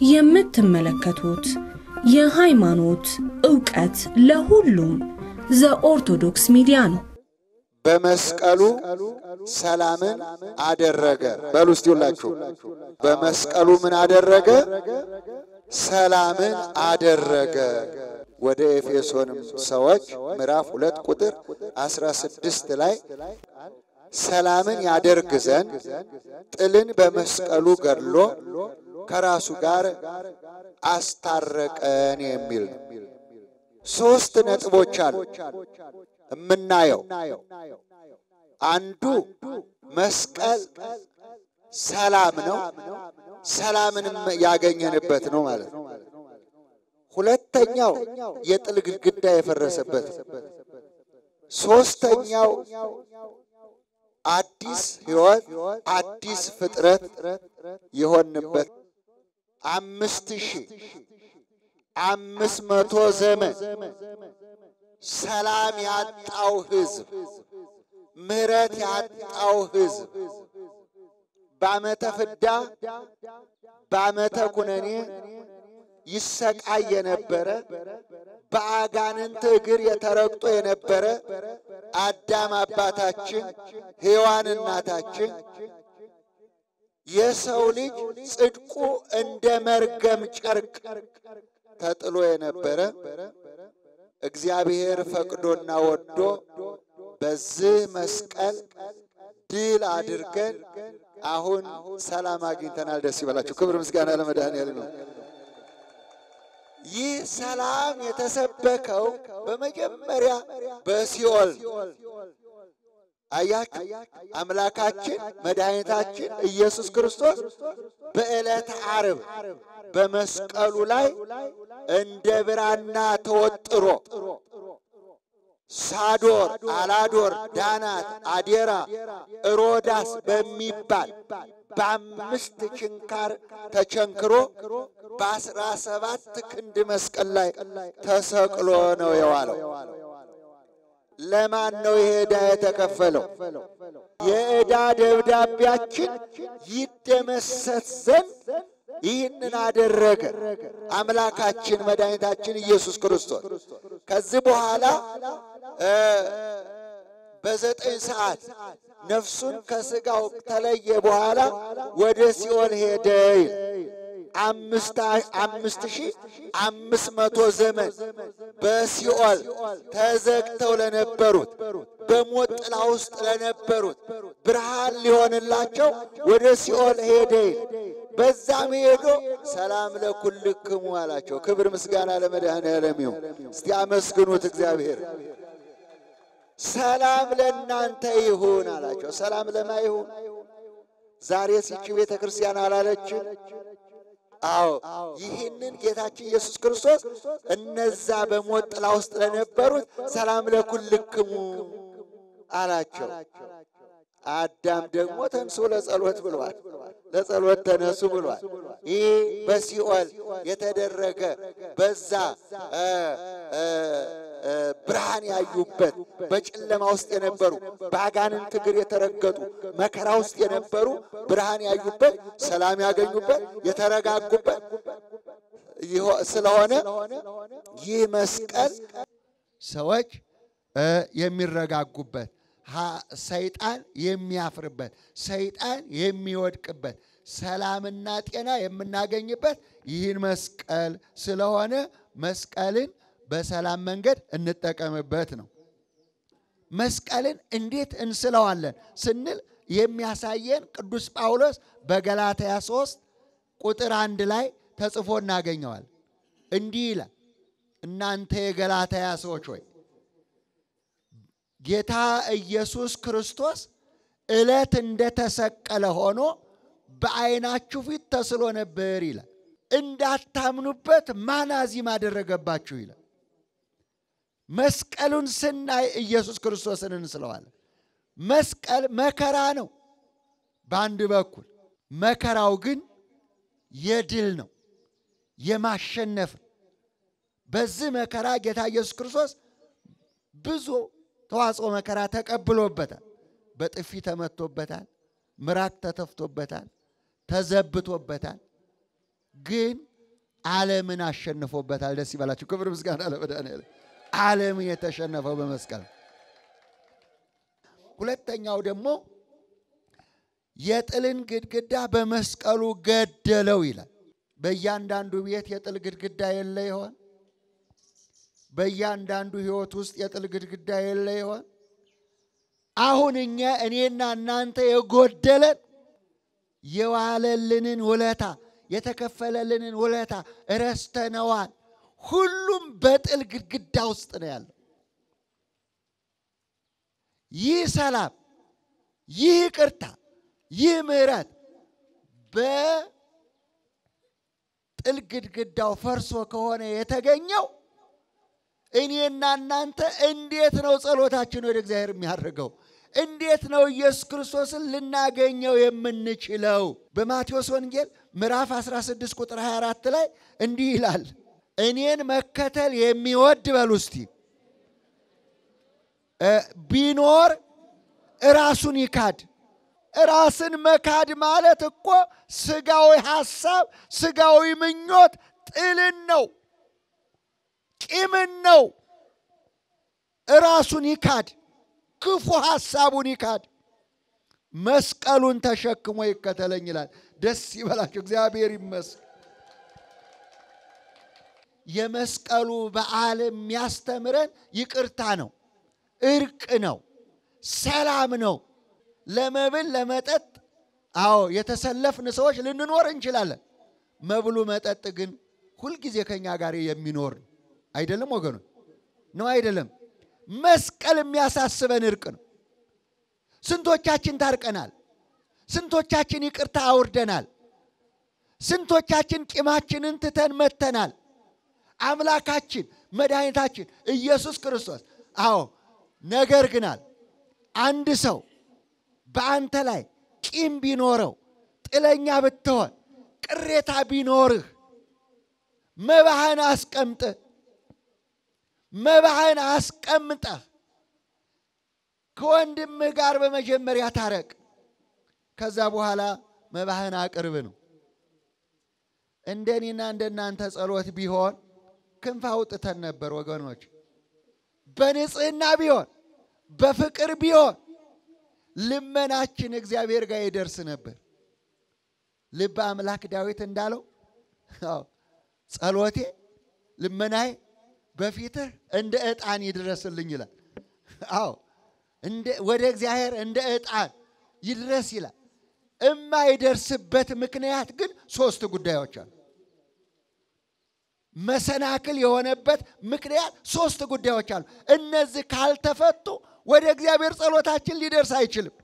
የምትመለከቱት የሃይማኖት ዕውቀት ለሁሉም ዘኦርቶዶክስ ሚዲያ ነው። በመስቀሉ ሰላምን አደረገ። በሉ እስቲ ሁላችሁ በመስቀሉ ምን አደረገ? ሰላምን አደረገ። ወደ ኤፌሶንም ሰዎች ምዕራፍ ሁለት ቁጥር አስራ ስድስት ላይ ሰላምን ያደርግ ዘንድ ጥልን በመስቀሉ ገድሎ ከራሱ ጋር አስታረቀን የሚል ነው። ሶስት ነጥቦች አሉ የምናየው። አንዱ መስቀል ሰላም ነው፣ ሰላምንም ያገኘንበት ነው ማለት ነው። ሁለተኛው የጥል ግድግዳ የፈረሰበት፣ ሶስተኛው አዲስ ሕይወት አዲስ ፍጥረት የሆንበት አምስት ሺህ አምስት መቶ ዘመን ሰላም ያጣው ሕዝብ ምሕረት ያጣው ሕዝብ በዓመተ ፍዳ በዓመተ ኩነኔ ይሰቃይ የነበረ በአጋንንት እግር የተረግጦ የነበረ አዳም አባታችን ሔዋን እናታችን የሰው ልጅ ጽድቁ እንደ መርገም ጨርቅ ተጥሎ የነበረ እግዚአብሔር ፈቅዶና ወዶ በዚህ መስቀል ድል አድርገን አሁን ሰላም አግኝተናል። ደስ ይበላችሁ። ክብር ምስጋና ለመድኃኔዓለም ነው። ይህ ሰላም የተሰበከው በመጀመሪያ በሲኦል አያችሁ። አምላካችን መድኃኒታችን ኢየሱስ ክርስቶስ በዕለተ ዓርብ በመስቀሉ ላይ እንደ ብራና ተወጥሮ ሳዶር፣ አላዶር፣ ዳናት፣ አዴራ፣ ሮዳስ በሚባል በአምስት ችንካር ተቸንክሮ በአስራ ሰባት ክንድ መስቀል ላይ ተሰቅሎ ነው የዋለው። ለማን ነው ይሄ ዕዳ የተከፈለው? የዕዳ ደብዳቤያችን ይደመሰስ ዘንድ ይህንን አደረገ አምላካችን መድኃኒታችን ኢየሱስ ክርስቶስ። ከዚህ በኋላ በዘጠኝ ሰዓት ነፍሱን ከሥጋው ተለየ በኋላ ወደ ሲኦል ሄደ። አምስት ሺህ አምስት መቶ ዘመን በሲኦል ተዘግተው ለነበሩት በሞት ጥላ ውስጥ ለነበሩት ብርሃን ሊሆንላቸው ወደ ሲኦል ሄደ። በዛም ሄዶ ሰላም ለኩልክሙ አላቸው። ክብር ምስጋና ለመድኃኔዓለም ይሁን። እስቲ አመስግኑት እግዚአብሔር። ሰላም ለእናንተ ይሁን አላቸው። ሰላም ለማ ይሁን? ዛሬ ሲቺ ቤተ ክርስቲያን አላለችም? አዎ ይህንን ጌታችን ኢየሱስ ክርስቶስ እነዛ በሞት ጥላ ውስጥ ለነበሩት ሰላም ለኩልክሙ አላቸው። አዳም ደግሞ ተንሱ ለጸሎት ብሏል። ለጸሎት ተነሱ ብሏል። ይህ በሲኦል የተደረገ በዛ ብርሃን ያዩበት በጨለማ ውስጥ የነበሩ በአጋንንት እግር የተረገጡ መከራ ውስጥ የነበሩ ብርሃን ያዩበት፣ ሰላም ያገኙበት፣ የተረጋጉበት ስለሆነ ይህ መስቀል ሰዎች የሚረጋጉበት ሰይጣን የሚያፍርበት ሰይጣን የሚወድቅበት ሰላምና ጤና የምናገኝበት ይህን መስቀል ስለሆነ መስቀልን በሰላም መንገድ እንጠቀምበት ነው። መስቀልን እንዴት እንስለዋለን ስንል የሚያሳየን ቅዱስ ጳውሎስ በገላትያ ሦስት ቁጥር አንድ ላይ ተጽፎ እናገኘዋል። እንዲህ ይላል፣ እናንተ የገላትያ ሰዎች ሆይ ጌታ ኢየሱስ ክርስቶስ ዕለት እንደተሰቀለ ሆኖ በዓይናችሁ ፊት ተስሎ ነበር ይላል። እንዳታምኑበት ማን አዚም አደረገባችሁ ይላል። መስቀሉን ስናይ ኢየሱስ ክርስቶስን እንስለዋለን። መስቀል መከራ ነው በአንድ በኩል፣ መከራው ግን የድል ነው የማሸነፍ ነው። በዚህ መከራ ጌታ ኢየሱስ ክርስቶስ ብዙ ተዋጽኦ መከራ ተቀብሎበታል። በጥፊ ተመቶበታል። ምራቅ ተተፍቶበታል። ተዘብቶበታል። ግን ዓለምን አሸንፎበታል። ደስ ይበላችሁ። ክብር ምስጋና ለመድኃኒዓለም። ዓለምን የተሸነፈው በመስቀል። ሁለተኛው ደግሞ የጥልን ግድግዳ በመስቀሉ ገደለው ይላል። በእያንዳንዱ ቤት የጥል ግድግዳ የለ ይሆን? በእያንዳንዱ ሕይወት ውስጥ የጥል ግድግዳ የለ ይሆን? አሁን እኛ እኔና እናንተ የጎደለን የዋለልንን ውለታ የተከፈለልንን ውለታ ረስተነዋል። ሁሉም በጥል ግድግዳ ውስጥ ነው ያለው። ይህ ሰላም፣ ይህ ይቅርታ፣ ይህ ምሕረት በጥል ግድግዳው ፈርሶ ከሆነ የተገኘው እኔና እናንተ እንዴት ነው ጸሎታችን ወደ እግዚአብሔር የሚያደርገው? እንዴት ነው ኢየሱስ ክርስቶስን ልናገኘው የምንችለው? በማቴዎስ ወንጌል ምዕራፍ 16 ቁጥር 24 ላይ እንዲህ ይላል፣ እኔን መከተል የሚወድ በሉ እስቲ ቢኖር ራሱን ይካድ። ራስን መካድ ማለት እኮ ስጋዊ ሐሳብ፣ ስጋዊ ምኞት ጥልን ነው፣ ቂምን ነው። ራሱን ይካድ፣ ክፉ ሐሳቡን ይካድ፣ መስቀሉን ተሸክሞ ይከተለኝ ይላል። ደስ ይበላቸው፣ እግዚአብሔር ይመስገን። የመስቀሉ በዓል የሚያስተምረን ይቅርታ ነው፣ እርቅ ነው፣ ሰላም ነው። ለመብል ለመጠጥ፣ አዎ የተሰለፍን ሰዎች ልንኖር እንችላለን። መብሉ መጠጥ ግን ሁልጊዜ ከኛ ጋር የሚኖር ነው። አይደለም ወገኑ? ነው አይደለም? መስቀል የሚያሳስበን እርቅ ነው። ስንቶቻችን ታርቀናል? ስንቶቻችን ይቅርታ አውርደናል? ስንቶቻችን ቂማችንን ትተን መተናል? አምላካችን መድኃኒታችን ኢየሱስ ክርስቶስ አዎ ነገር ግናል አንድ ሰው በአንተ ላይ ቂም ቢኖረው ጥለኛ ብትሆን ቅሬታ ቢኖርህ መባህን አስቀምጥህ መባህን አስቀምጠህ ከወንድምህ ጋር በመጀመሪያ ታረቅ። ከዛ በኋላ መባህን አቅርብ ነው። እንደኔና እንደናንተ ጸሎት ቢሆን ክንፍ አውጥተን ነበር ወገኖች። በንጽህና ቢሆን በፍቅር ቢሆን ልመናችን እግዚአብሔር ጋር ይደርስ ነበር። ልበ አምላክ ዳዊት እንዳለው ጸሎቴ ልመናዬ በፊትህ እንደ ዕጣን ይድረስልኝ ይላል። አዎ ወደ እግዚአብሔር እንደ ዕጣን ይድረስ ይላል። እማይደርስበት ምክንያት ግን ሶስት ጉዳዮች አሉ። መሰናክል የሆነበት ምክንያት ሶስት ጉዳዮች አሉ። እነዚህ ካልተፈቱ ወደ እግዚአብሔር ጸሎታችን ሊደርስ አይችልም።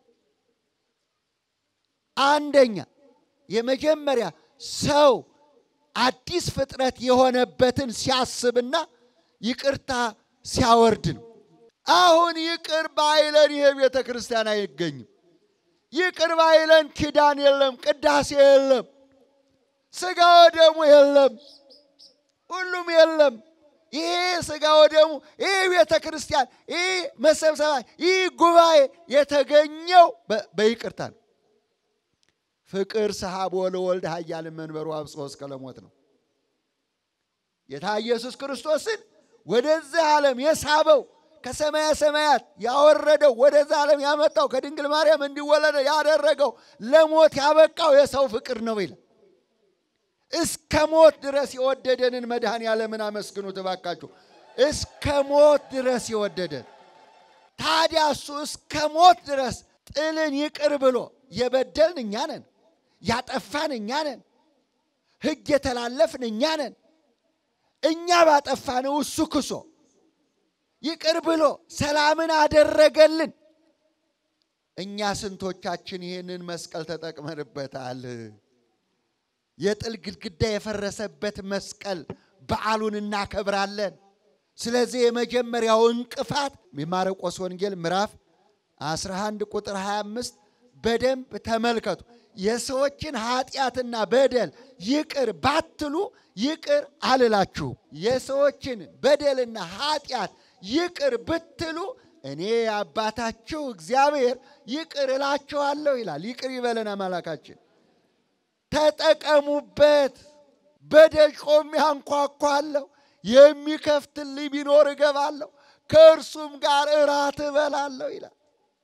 አንደኛ የመጀመሪያ ሰው አዲስ ፍጥረት የሆነበትን ሲያስብና ይቅርታ ሲያወርድ ነው። አሁን ይቅር ባይለን ይሄ ቤተ ክርስቲያን አይገኝም። ይቅር ባይለን ኪዳን የለም፣ ቅዳሴ የለም፣ ስጋ ወደሙ የለም፣ ሁሉም የለም። ይሄ ስጋ ወደሙ ይህ ቤተ ክርስቲያን ይህ መሰብሰባ ይህ ጉባኤ የተገኘው በይቅርታ ነው። ፍቅር ሰሐቦ ለወልድ ኃያል መንበሩ አብጽሖ እስከ ለሞት ነው። ጌታ ኢየሱስ ክርስቶስን ወደዚህ ዓለም የሳበው ከሰማያ ሰማያት ያወረደው ወደዚህ ዓለም ያመጣው ከድንግል ማርያም እንዲወለደ ያደረገው ለሞት ያበቃው የሰው ፍቅር ነው ይላል። እስከ ሞት ድረስ የወደደንን መድኃኔ ዓለምን አመስግኑት እባካችሁ። እስከ ሞት ድረስ የወደደን ታዲያ እሱ እስከ ሞት ድረስ ጥልን ይቅር ብሎ የበደልን እኛ ነን፣ ያጠፋን እኛ ነን፣ ሕግ የተላለፍን እኛ ነን። እኛ ባጠፋነው እሱ ክሶ ይቅር ብሎ ሰላምን አደረገልን። እኛ ስንቶቻችን ይህንን መስቀል ተጠቅመንበታል? የጥል ግድግዳ የፈረሰበት መስቀል በዓሉን እናከብራለን። ስለዚህ የመጀመሪያው እንቅፋት የማርቆስ ወንጌል ምዕራፍ 11 ቁጥር 25 በደንብ ተመልከቱ። የሰዎችን ኃጢአትና በደል ይቅር ባትሉ ይቅር አልላችሁም። የሰዎችን በደልና ኃጢአት ይቅር ብትሉ እኔ አባታችሁ እግዚአብሔር ይቅር እላችኋለሁ ይላል። ይቅር ይበለን አምላካችን። ተጠቀሙበት። በደጅ ቆሜ አንኳኳለሁ፣ የሚከፍትልኝ ቢኖር እገባለሁ፣ ከእርሱም ጋር እራት እበላለሁ ይላል።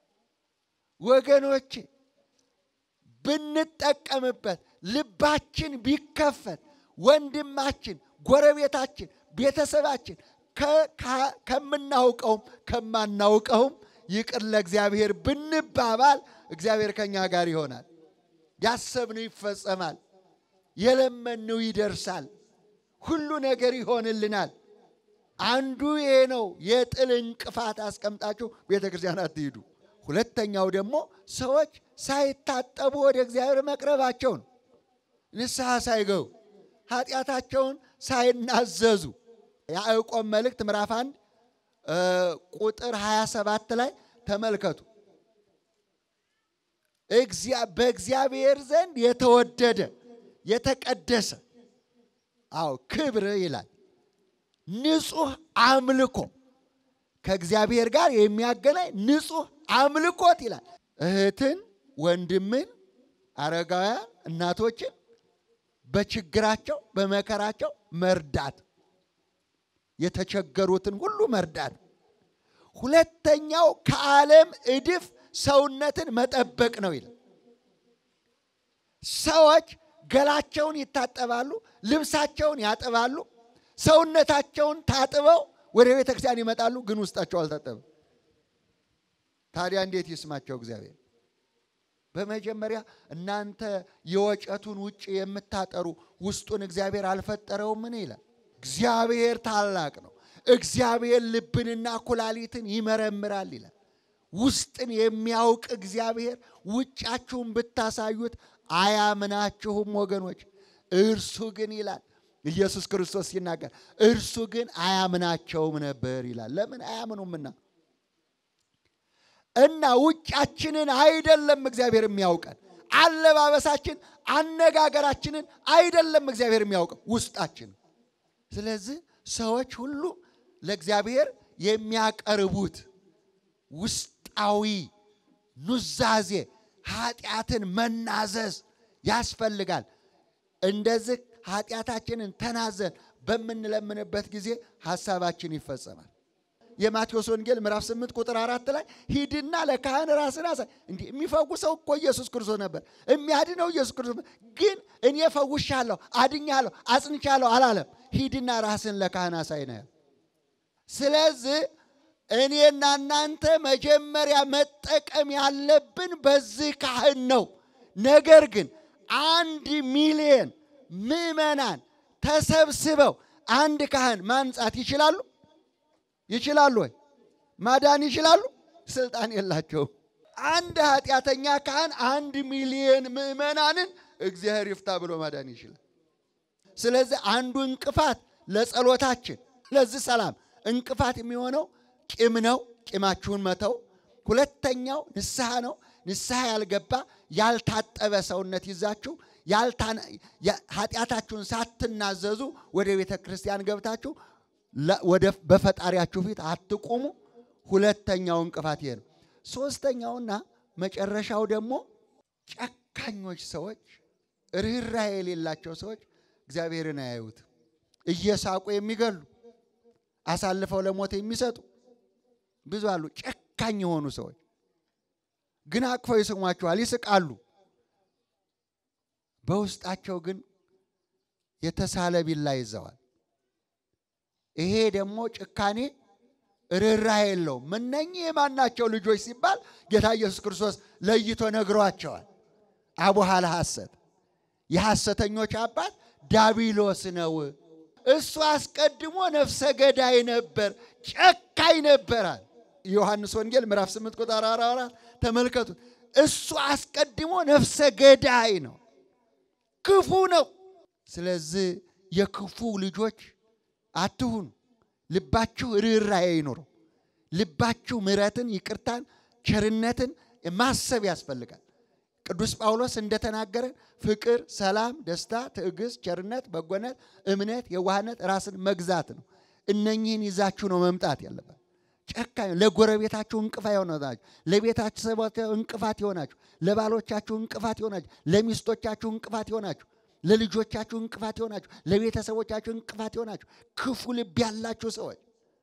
ወገኖቼ ብንጠቀምበት ልባችን ቢከፈት ወንድማችን፣ ጎረቤታችን፣ ቤተሰባችን ከምናውቀውም ከማናውቀውም ይቅር ለእግዚአብሔር ብንባባል እግዚአብሔር ከኛ ጋር ይሆናል። ያሰብነው ይፈጸማል። የለመንነው ይደርሳል። ሁሉ ነገር ይሆንልናል። አንዱ ይሄ ነው። የጥል እንቅፋት አስቀምጣችሁ ቤተ ክርስቲያን አትሂዱ። ሁለተኛው ደግሞ ሰዎች ሳይታጠቡ ወደ እግዚአብሔር መቅረባቸው ነው። ንስሐ ሳይገቡ ኃጢአታቸውን ሳይናዘዙ ያዕቆብ መልእክት ምዕራፍ አንድ ቁጥር 27 ላይ ተመልከቱ። በእግዚአብሔር ዘንድ የተወደደ የተቀደሰ አዎ ክብር ይላል ንጹሕ አምልኮ ከእግዚአብሔር ጋር የሚያገናኝ ንጹሕ አምልኮት ይላል። እህትን፣ ወንድምን፣ አረጋውያን እናቶችን በችግራቸው በመከራቸው መርዳት፣ የተቸገሩትን ሁሉ መርዳት። ሁለተኛው ከዓለም እድፍ ሰውነትን መጠበቅ ነው ይላል። ሰዎች ገላቸውን ይታጠባሉ፣ ልብሳቸውን ያጥባሉ፣ ሰውነታቸውን ታጥበው ወደ ቤተ ክርስቲያን ይመጣሉ፣ ግን ውስጣቸው አልታጠበም። ታዲያ እንዴት ይስማቸው እግዚአብሔር? በመጀመሪያ እናንተ የወጨቱን ውጭ የምታጠሩ ውስጡን እግዚአብሔር አልፈጠረውምን ይላል። እግዚአብሔር ታላቅ ነው። እግዚአብሔር ልብንና ኩላሊትን ይመረምራል ይላል። ውስጥን የሚያውቅ እግዚአብሔር ውጫችሁን ብታሳዩት አያምናችሁም ወገኖች። እርሱ ግን ይላል ኢየሱስ ክርስቶስ ሲናገር እርሱ ግን አያምናቸውም ነበር ይላል። ለምን አያምኑምና እና ውጫችንን አይደለም እግዚአብሔር የሚያውቀን፣ አለባበሳችን፣ አነጋገራችንን አይደለም እግዚአብሔር የሚያውቀው ውስጣችን። ስለዚህ ሰዎች ሁሉ ለእግዚአብሔር የሚያቀርቡት ውስጣዊ ኑዛዜ ኃጢአትን መናዘዝ ያስፈልጋል። እንደዚህ ኃጢአታችንን ተናዘን በምንለምንበት ጊዜ ሐሳባችን ይፈጸማል። የማቴዎስ ወንጌል ምዕራፍ 8 ቁጥር አራት ላይ ሂድና ለካህን ራስን አሳይ። እንዲህ የሚፈውሰው እኮ ኢየሱስ ክርስቶስ ነበር፣ የሚያድነው ኢየሱስ ክርስቶስ ግን እኔ ፈውሻለሁ፣ አድኛለሁ፣ አጽንቻለሁ አላለም። ሂድና ራስን ለካህን አሳይ ነው። ስለዚህ እኔና እናንተ መጀመሪያ መጠቀም ያለብን በዚህ ካህን ነው። ነገር ግን አንድ ሚሊዮን ምዕመናን ተሰብስበው አንድ ካህን ማንጻት ይችላሉ? ይችላሉ ወይ? ማዳን ይችላሉ? ስልጣን የላቸውም። አንድ ኃጢአተኛ ካህን አንድ ሚሊዮን ምዕመናንን እግዚአብሔር ይፍታ ብሎ ማዳን ይችላል። ስለዚህ አንዱ እንቅፋት ለጸሎታችን ለዚህ ሰላም እንቅፋት የሚሆነው ቂም ነው። ቂማችሁን መተው። ሁለተኛው ንስሐ ነው። ንስሐ ያልገባ ያልታጠበ ሰውነት ይዛችሁ ኃጢአታችሁን ሳትናዘዙ ወደ ቤተ ክርስቲያን ገብታችሁ በፈጣሪያችሁ ፊት አትቁሙ። ሁለተኛው እንቅፋት ይሄ ነው። ሶስተኛውና መጨረሻው ደግሞ ጨካኞች ሰዎች፣ ርኅራኄ የሌላቸው ሰዎች እግዚአብሔርን አያዩት። እየሳቁ የሚገሉ አሳልፈው ለሞት የሚሰጡ ብዙ አሉ። ጨካኝ የሆኑ ሰዎች ግን አቅፈው ይስሟቸዋል፣ ይስቃሉ። በውስጣቸው ግን የተሳለ ቢላ ይዘዋል። ይሄ ደግሞ ጭካኔ ርኅራኄ የለውም። እነኚህ የማናቸው ልጆች ሲባል ጌታ ኢየሱስ ክርስቶስ ለይቶ ነግሯቸዋል። አቡሃ ለሐሰት የሐሰተኞች አባት ዳቢሎስ ነው። እሱ አስቀድሞ ነፍሰ ገዳይ ነበር፣ ጨካኝ ነበራል። ዮሐንስ ወንጌል ምዕራፍ 8 ቁጥር 44 ተመልከቱት። እሱ አስቀድሞ ነፍሰ ገዳይ ነው፣ ክፉ ነው። ስለዚህ የክፉ ልጆች አትሁኑ። ልባችሁ ርኅራኄ ይኑረው። ልባችሁ ምሕረትን፣ ይቅርታን፣ ቸርነትን ማሰብ ያስፈልጋል። ቅዱስ ጳውሎስ እንደተናገረ ፍቅር፣ ሰላም፣ ደስታ፣ ትዕግስት፣ ቸርነት፣ በጎነት፣ እምነት፣ የዋህነት፣ ራስን መግዛት ነው። እነኚህን ይዛችሁ ነው መምጣት ያለበት። ጨካኝ ለጎረቤታችሁ እንቅፋት የሆናችሁ፣ ለቤታችሁ እንቅፋት የሆናችሁ፣ ለባሎቻችሁ እንቅፋት የሆናችሁ፣ ለሚስቶቻችሁ እንቅፋት የሆናችሁ ለልጆቻችሁ እንቅፋት የሆናችሁ፣ ለቤተሰቦቻችሁ እንቅፋት የሆናችሁ ክፉ ልብ ያላችሁ ሰዎች፣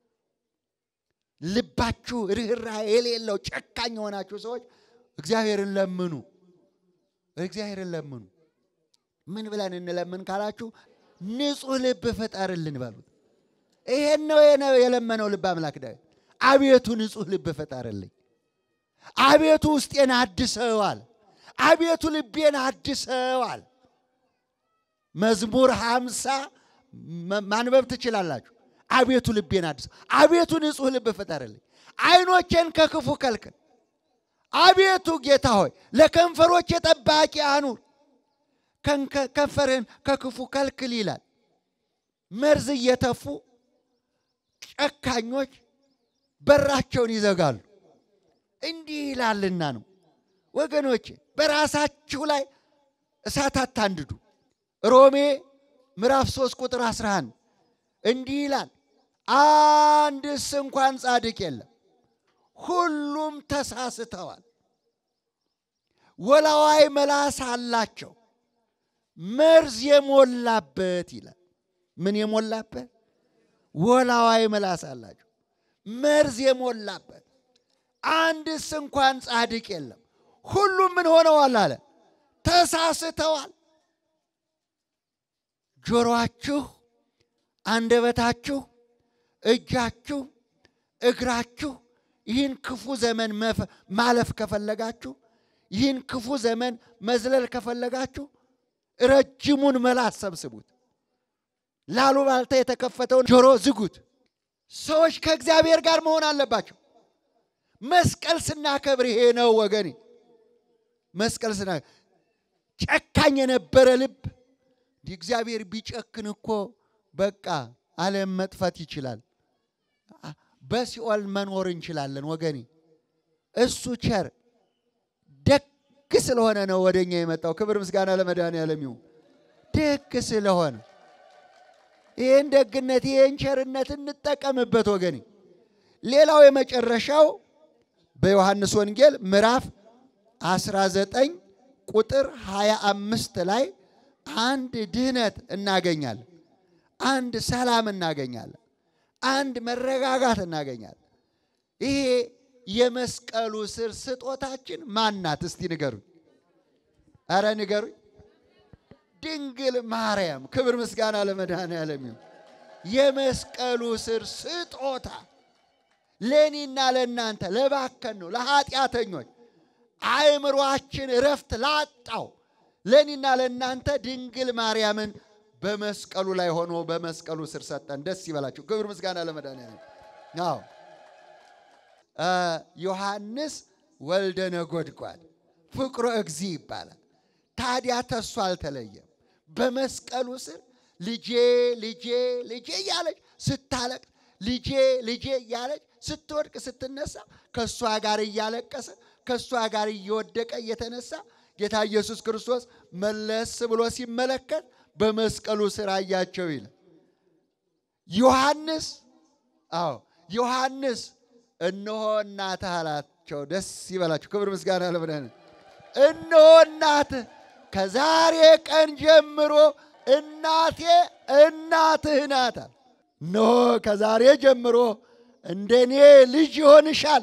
ልባችሁ ርኅራኄ የሌለው ጨካኝ የሆናችሁ ሰዎች እግዚአብሔርን ለምኑ፣ እግዚአብሔርን ለምኑ። ምን ብለን እንለምን ካላችሁ ንጹሕ ልብ ፍጠርልን በሉት። ይሄን ነው የለመነው ልብ አምላክ ዳዊት። አቤቱ ንጹሕ ልብ ፍጠርልኝ፣ አቤቱ ውስጤን አድሰዋል፣ አቤቱ ልቤን አድሰዋል። መዝሙር ሃምሳ ማንበብ ትችላላችሁ። አቤቱ ልቤን አድሰው፣ አቤቱ ንጹሕ ልብ ፍጠርልኝ፣ ዓይኖቼን ከክፉ ከልክል። አቤቱ ጌታ ሆይ ለከንፈሮቼ ጠባቂ አኑር፣ ከንፈርህን ከክፉ ከልክል ይላል። መርዝ እየተፉ ጨካኞች በራቸውን ይዘጋሉ። እንዲህ ይላልና ነው ወገኖቼ፣ በራሳችሁ ላይ እሳት አታንድዱ። ሮሜ ምዕራፍ 3 ቁጥር 11 እንዲህ ይላል፣ አንድስ እንኳን ጻድቅ የለም፣ ሁሉም ተሳስተዋል። ወላዋይ መላስ አላቸው፣ መርዝ የሞላበት ይላል። ምን የሞላበት? ወላዋይ መላስ አላቸው፣ መርዝ የሞላበት አንድስ እንኳን ጻድቅ የለም። ሁሉም ምን ሆነዋል አለ? ተሳስተዋል። ጆሮአችሁ፣ አንደበታችሁ፣ እጃችሁ፣ እግራችሁ ይህን ክፉ ዘመን ማለፍ ከፈለጋችሁ፣ ይህን ክፉ ዘመን መዝለል ከፈለጋችሁ ረጅሙን መላስ ሰብስቡት። ላሉባልታ የተከፈተውን ጆሮ ዝጉት። ሰዎች ከእግዚአብሔር ጋር መሆን አለባቸው። መስቀል ስናከብር ይሄ ነው ወገኔ። መስቀል ስና ጨካኝ የነበረ ልብ እንዲህ እግዚአብሔር ቢጨክን እኮ በቃ ዓለም መጥፋት ይችላል። በሲኦል መኖር እንችላለን ወገኔ። እሱ ቸር ደግ ስለሆነ ነው ወደኛ የመጣው። ክብር ምስጋና ለመድኃኔዓለም ይሁን። ደግ ስለሆነ ይህን ደግነት ይህን ቸርነት እንጠቀምበት ወገኔ። ሌላው የመጨረሻው በዮሐንስ ወንጌል ምዕራፍ 19 ቁጥር 25 ላይ አንድ ድህነት እናገኛለን። አንድ ሰላም እናገኛለን። አንድ መረጋጋት እናገኛለን። ይሄ የመስቀሉ ስር ስጦታችን ማናት? እስቲ ንገሩኝ። አረ ንገሩኝ። ድንግል ማርያም። ክብር ምስጋና ለመድኃኔዓለም ይሁን። የመስቀሉ ስር ስጦታ ለእኔና ለእናንተ ለባከን ነው ለኃጢአተኞች አእምሯችን እረፍት ላጣው ለእኔና ለእናንተ ድንግል ማርያምን በመስቀሉ ላይ ሆኖ በመስቀሉ ስር ሰጠን። ደስ ይበላችሁ። ክብር ምስጋና ለመድኃኔዓለም። አዎ ዮሐንስ ወልደ ነጎድጓድ ፍቅሮ እግዚ ይባላል። ታዲያ ተሱ አልተለየም። በመስቀሉ ስር ልጄ ልጄ ልጄ እያለች ስታለቅስ ልጄ ልጄ እያለች ስትወድቅ ስትነሳ ከእሷ ጋር እያለቀሰ ከእሷ ጋር እየወደቀ እየተነሳ ጌታ ኢየሱስ ክርስቶስ መለስ ብሎ ሲመለከት በመስቀሉ ስር አያቸው ይላል። ዮሐንስ አዎ ዮሐንስ እነሆ እናትህ አላቸው። ደስ ይበላችሁ። ክብር ምስጋና ለመድኃኒዓለም። እነሆ እናትህ ከዛሬ ቀን ጀምሮ እናቴ እናትህ ናታል። እነሆ ከዛሬ ጀምሮ እንደኔ ልጅ ይሆንሻል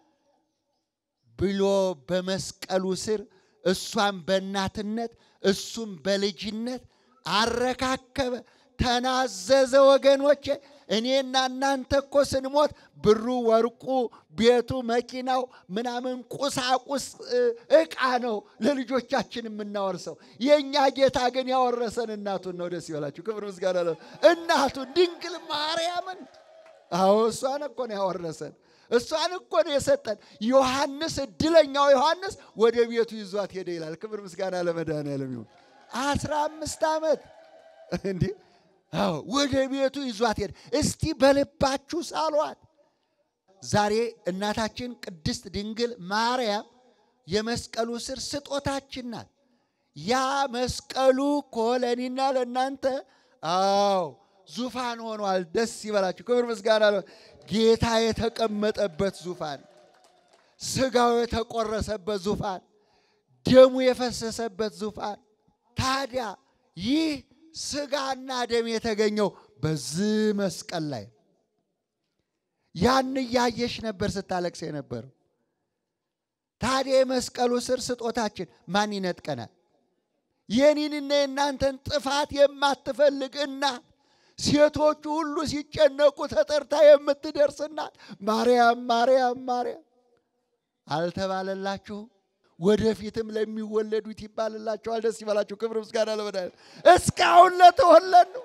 ብሎ በመስቀሉ ስር እሷም በእናትነት እሱም በልጅነት አረካከበ፣ ተናዘዘ። ወገኖቼ እኔና እናንተ እኮ ስንሞት ብሩ፣ ወርቁ፣ ቤቱ፣ መኪናው ምናምን ቁሳቁስ እቃ ነው ለልጆቻችን የምናወርሰው። የእኛ ጌታ ግን ያወረሰን እናቱን ነው። ደስ ይበላችሁ። ክብር ምስጋና ለ እናቱን ድንግል ማርያምን። አዎ እሷን እኮ ነው ያወረሰን። እሷን እኮ ነው የሰጠን። ዮሐንስ እድለኛው ዮሐንስ ወደ ቤቱ ይዟት ሄደ ይላል። ክብር ምስጋና ለመድኃኔዓለም ይሁን። አስራ አምስት ዓመት እንዲህ አዎ ወደ ቤቱ ይዟት ሄደ። እስቲ በልባችሁ ሳሏት። ዛሬ እናታችን ቅድስት ድንግል ማርያም የመስቀሉ ስር ስጦታችን ናት። ያ መስቀሉ እኮ ለእኔና ለእናንተ አዎ ዙፋን ሆኗል። ደስ ይበላችሁ። ክብር ምስጋና ጌታ የተቀመጠበት ዙፋን፣ ስጋው የተቆረሰበት ዙፋን፣ ደሙ የፈሰሰበት ዙፋን። ታዲያ ይህ ስጋና ደም የተገኘው በዚህ መስቀል ላይ ነው። ያን እያየሽ ነበር ስታለቅስ የነበረው። ታዲያ የመስቀሉ ስር ስጦታችን ማን ይነጥቀናል? የኔንና የእናንተን ጥፋት የማትፈልግ እናት ሴቶቹ ሁሉ ሲጨነቁ ተጠርታ የምትደርስ እናት ማርያም ማርያም ማርያም አልተባለላችሁም? ወደፊትም ለሚወለዱት ይባልላቸዋል። ደስ ይበላችሁ። ክብር ምስጋና ለመድኃኒዓለም። እስካሁን ለተወለድ ነው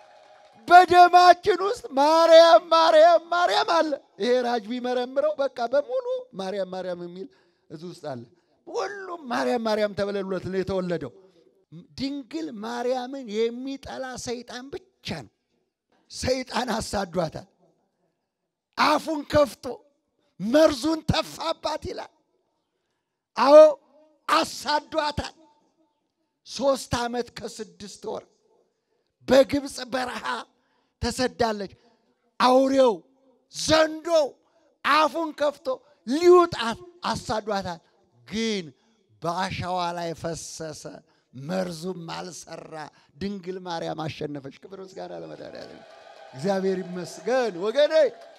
በደማችን ውስጥ ማርያም ማርያም ማርያም አለ። ይሄ ራጅ ቢመረምረው በቃ በሙሉ ማርያም ማርያም የሚል እዚህ ውስጥ አለ። ሁሉም ማርያም ማርያም ተብለሉለት ነው የተወለደው። ድንግል ማርያምን የሚጠላ ሰይጣን ብቻ ነው። ሰይጣን አሳዷታል። አፉን ከፍቶ መርዙን ተፋባት ይላል። አዎ አሳዷታል። ሶስት ዓመት ከስድስት ወር በግብፅ በረሃ ተሰዳለች። አውሬው ዘንዶው አፉን ከፍቶ ሊውጣት አሳዷታል። ግን በአሸዋ ላይ ፈሰሰ፣ መርዙም አልሰራ። ድንግል ማርያም አሸነፈች። ክብር ምስጋና ለመድኃኒዓለም እግዚአብሔር ይመስገን። ወገኔ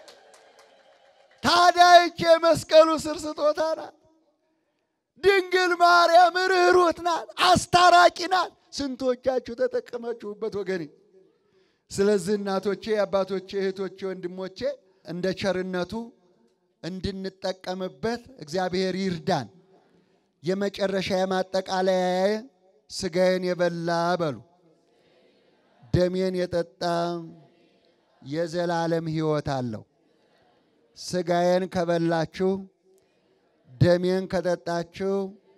ታዲያ ይቺ የመስቀሉ ስር ስጦታ ናት። ድንግል ማርያም ርኅሩት ናት፣ አስታራቂ ናት። ስንቶቻችሁ ተጠቀማችሁበት ወገኔ? ስለዚህ እናቶቼ፣ አባቶቼ፣ እህቶቼ፣ ወንድሞቼ እንደ ቸርነቱ እንድንጠቀምበት እግዚአብሔር ይርዳን። የመጨረሻ የማጠቃለያ ስጋዬን የበላ በሉ ደሜን የጠጣ የዘላለም ሕይወት አለው። ስጋዬን ከበላችሁ ደሜን ከጠጣችሁ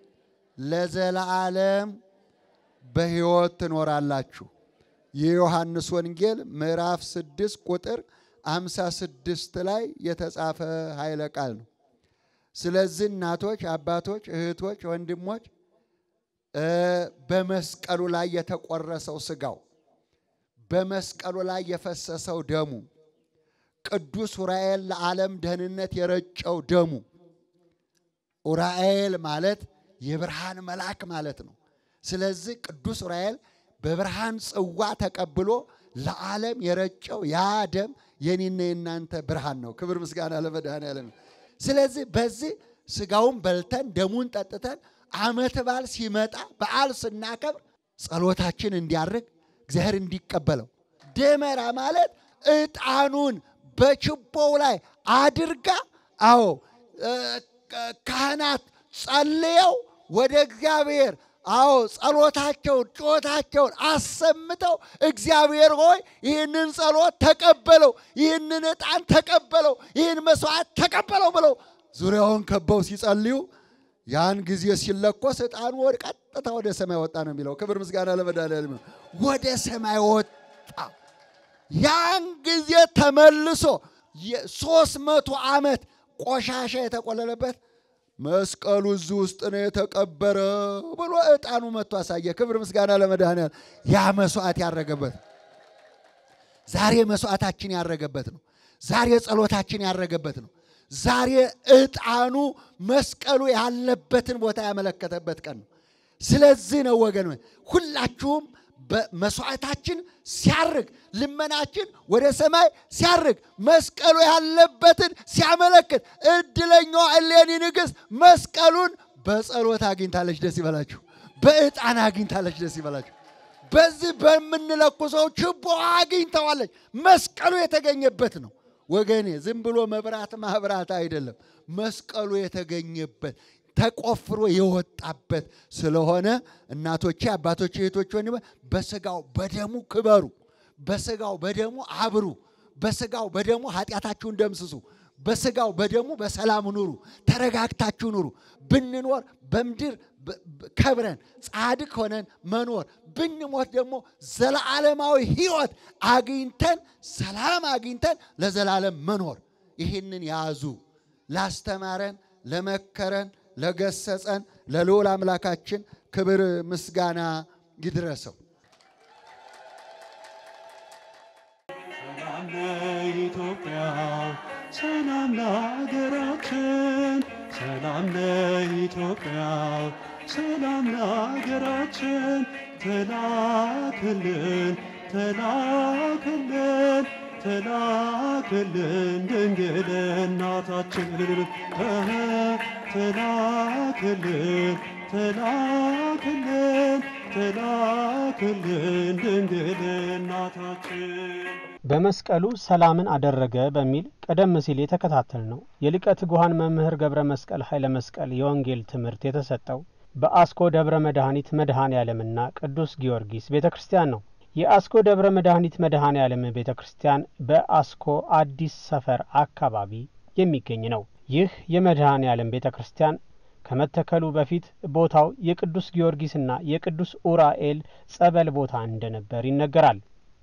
ለዘላለም በሕይወት ትኖራላችሁ። የዮሐንስ ወንጌል ምዕራፍ ስድስት ቁጥር አምሳ ስድስት ላይ የተጻፈ ኃይለ ቃል ነው። ስለዚህ እናቶች፣ አባቶች፣ እህቶች፣ ወንድሞች በመስቀሉ ላይ የተቆረሰው ስጋው በመስቀሉ ላይ የፈሰሰው ደሙ ቅዱስ ዑራኤል ለዓለም ደህንነት የረጨው ደሙ ዑራኤል ማለት የብርሃን መልአክ ማለት ነው። ስለዚህ ቅዱስ ዑራኤል በብርሃን ጽዋ ተቀብሎ ለዓለም የረጨው ያ ደም የኔና የናንተ ብርሃን ነው። ክብር ምስጋና ለመድኃኔዓለም። ስለዚህ በዚህ ስጋውን በልተን ደሙን ጠጥተን ዓመት በዓል ሲመጣ በዓል ስናከብር ጸሎታችን እንዲያርግ እግዚአብሔር እንዲቀበለው ደመራ ማለት ዕጣኑን በችቦው ላይ አድርጋ አዎ ካህናት ጸልየው ወደ እግዚአብሔር አዎ ጸሎታቸውን ጩኸታቸውን አሰምተው እግዚአብሔር ሆይ ይህንን ጸሎት ተቀበለው፣ ይህንን ዕጣን ተቀበለው፣ ይህን መስዋዕት ተቀበለው ብለው ዙሪያውን ከበው ሲጸልዩ ያን ጊዜ ሲለኮስ ዕጣኑ ወደ ቀጥታ ወደ ሰማይ ወጣ ነው የሚለው። ክብር ምስጋና ለመድኃኒዓለም። ወደ ሰማይ ወጣ። ያን ጊዜ ተመልሶ የሶስት መቶ ዓመት ቆሻሻ የተቆለለበት መስቀሉ እዚህ ውስጥ ነው የተቀበረ ብሎ ዕጣኑ መጥቶ አሳየ። ክብር ምስጋና ለመድኃኒዓለም። ያ መስዋዕት ያረገበት ዛሬ መስዋዕታችን ያረገበት ነው። ዛሬ ጸሎታችን ያረገበት ነው። ዛሬ ዕጣኑ መስቀሉ ያለበትን ቦታ ያመለከተበት ቀን ነው። ስለዚህ ነው ወገን ሁላችሁም በመስዋዕታችን ሲያርግ ልመናችን ወደ ሰማይ ሲያርግ መስቀሉ ያለበትን ሲያመለክት እድለኛዋ እሌኒ ንግሥት መስቀሉን በጸሎት አግኝታለች። ደስ ይበላችሁ። በዕጣን አግኝታለች። ደስ ይበላችሁ። በዚህ በምንለኩሰው ችቦ አግኝተዋለች። መስቀሉ የተገኘበት ነው ወገኔ። ዝም ብሎ መብራት ማብራት አይደለም። መስቀሉ የተገኘበት ተቆፍሮ የወጣበት ስለሆነ እናቶቼ፣ አባቶቼ፣ እህቶቼ፣ ወንድሞቼ በስጋው በደሙ ክበሩ፣ በስጋው በደሙ አብሩ፣ በስጋው በደሙ ኃጢአታችሁን ደምስሱ፣ በስጋው በደሙ በሰላም ኑሩ፣ ተረጋግታችሁ ኑሩ። ብንኖር በምድር ከብረን ጻድቅ ሆነን መኖር ብንሞት ደግሞ ዘለዓለማዊ ሕይወት አግኝተን ሰላም አግኝተን ለዘላለም መኖር። ይህንን ያዙ። ላስተማረን ለመከረን ለገሰጸን ለልዑል አምላካችን ክብር ምስጋና ይድረሰው። ሰላም ለኢትዮጵያ፣ ሰላም ለሀገራችን፣ ሰላም ለኢትዮጵያ፣ ሰላም ለሀገራችን። ተላክልን ተላክልን ተላክልን ድንግል እናታችን እህ ተላክልን ተላክልን ተላክልን ድንግል እናታችን በመስቀሉ ሰላምን አደረገ በሚል ቀደም ሲል የተከታተል ነው የሊቀ ትጉሃን መምህር ገብረ መስቀል ኃይለ መስቀል የወንጌል ትምህርት የተሰጠው በአስኮ ደብረ መድኃኒት መድኃኔ ዓለምና ቅዱስ ጊዮርጊስ ቤተ ክርስቲያን ነው። የአስኮ ደብረ መድኃኒት መድኃኔ ዓለም ቤተ ክርስቲያን በአስኮ አዲስ ሰፈር አካባቢ የሚገኝ ነው። ይህ የመድኃኔ ዓለም ቤተ ክርስቲያን ከመተከሉ በፊት ቦታው የቅዱስ ጊዮርጊስና የቅዱስ ኡራኤል ጸበል ቦታ እንደነበር ይነገራል።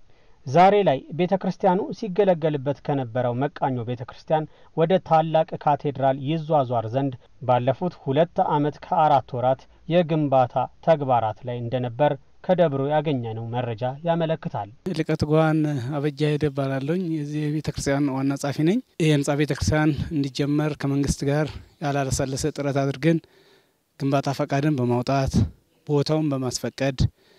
ዛሬ ላይ ቤተ ክርስቲያኑ ሲገለገልበት ከነበረው መቃኞ ቤተ ክርስቲያን ወደ ታላቅ ካቴድራል ይዟዟር ዘንድ ባለፉት ሁለት ዓመት ከአራት ወራት የግንባታ ተግባራት ላይ እንደነበር ከደብሮ ያገኘነው መረጃ ያመለክታል። ሊቀ ትጉሃን አበጃ ሄደ እባላለሁኝ። የዚህ የቤተ ክርስቲያን ዋና ጻፊ ነኝ። ይህ ህንጻ ቤተ ክርስቲያን እንዲጀመር ከመንግስት ጋር ያላሰለሰ ጥረት አድርገን ግንባታ ፈቃድን በማውጣት ቦታውን በማስፈቀድ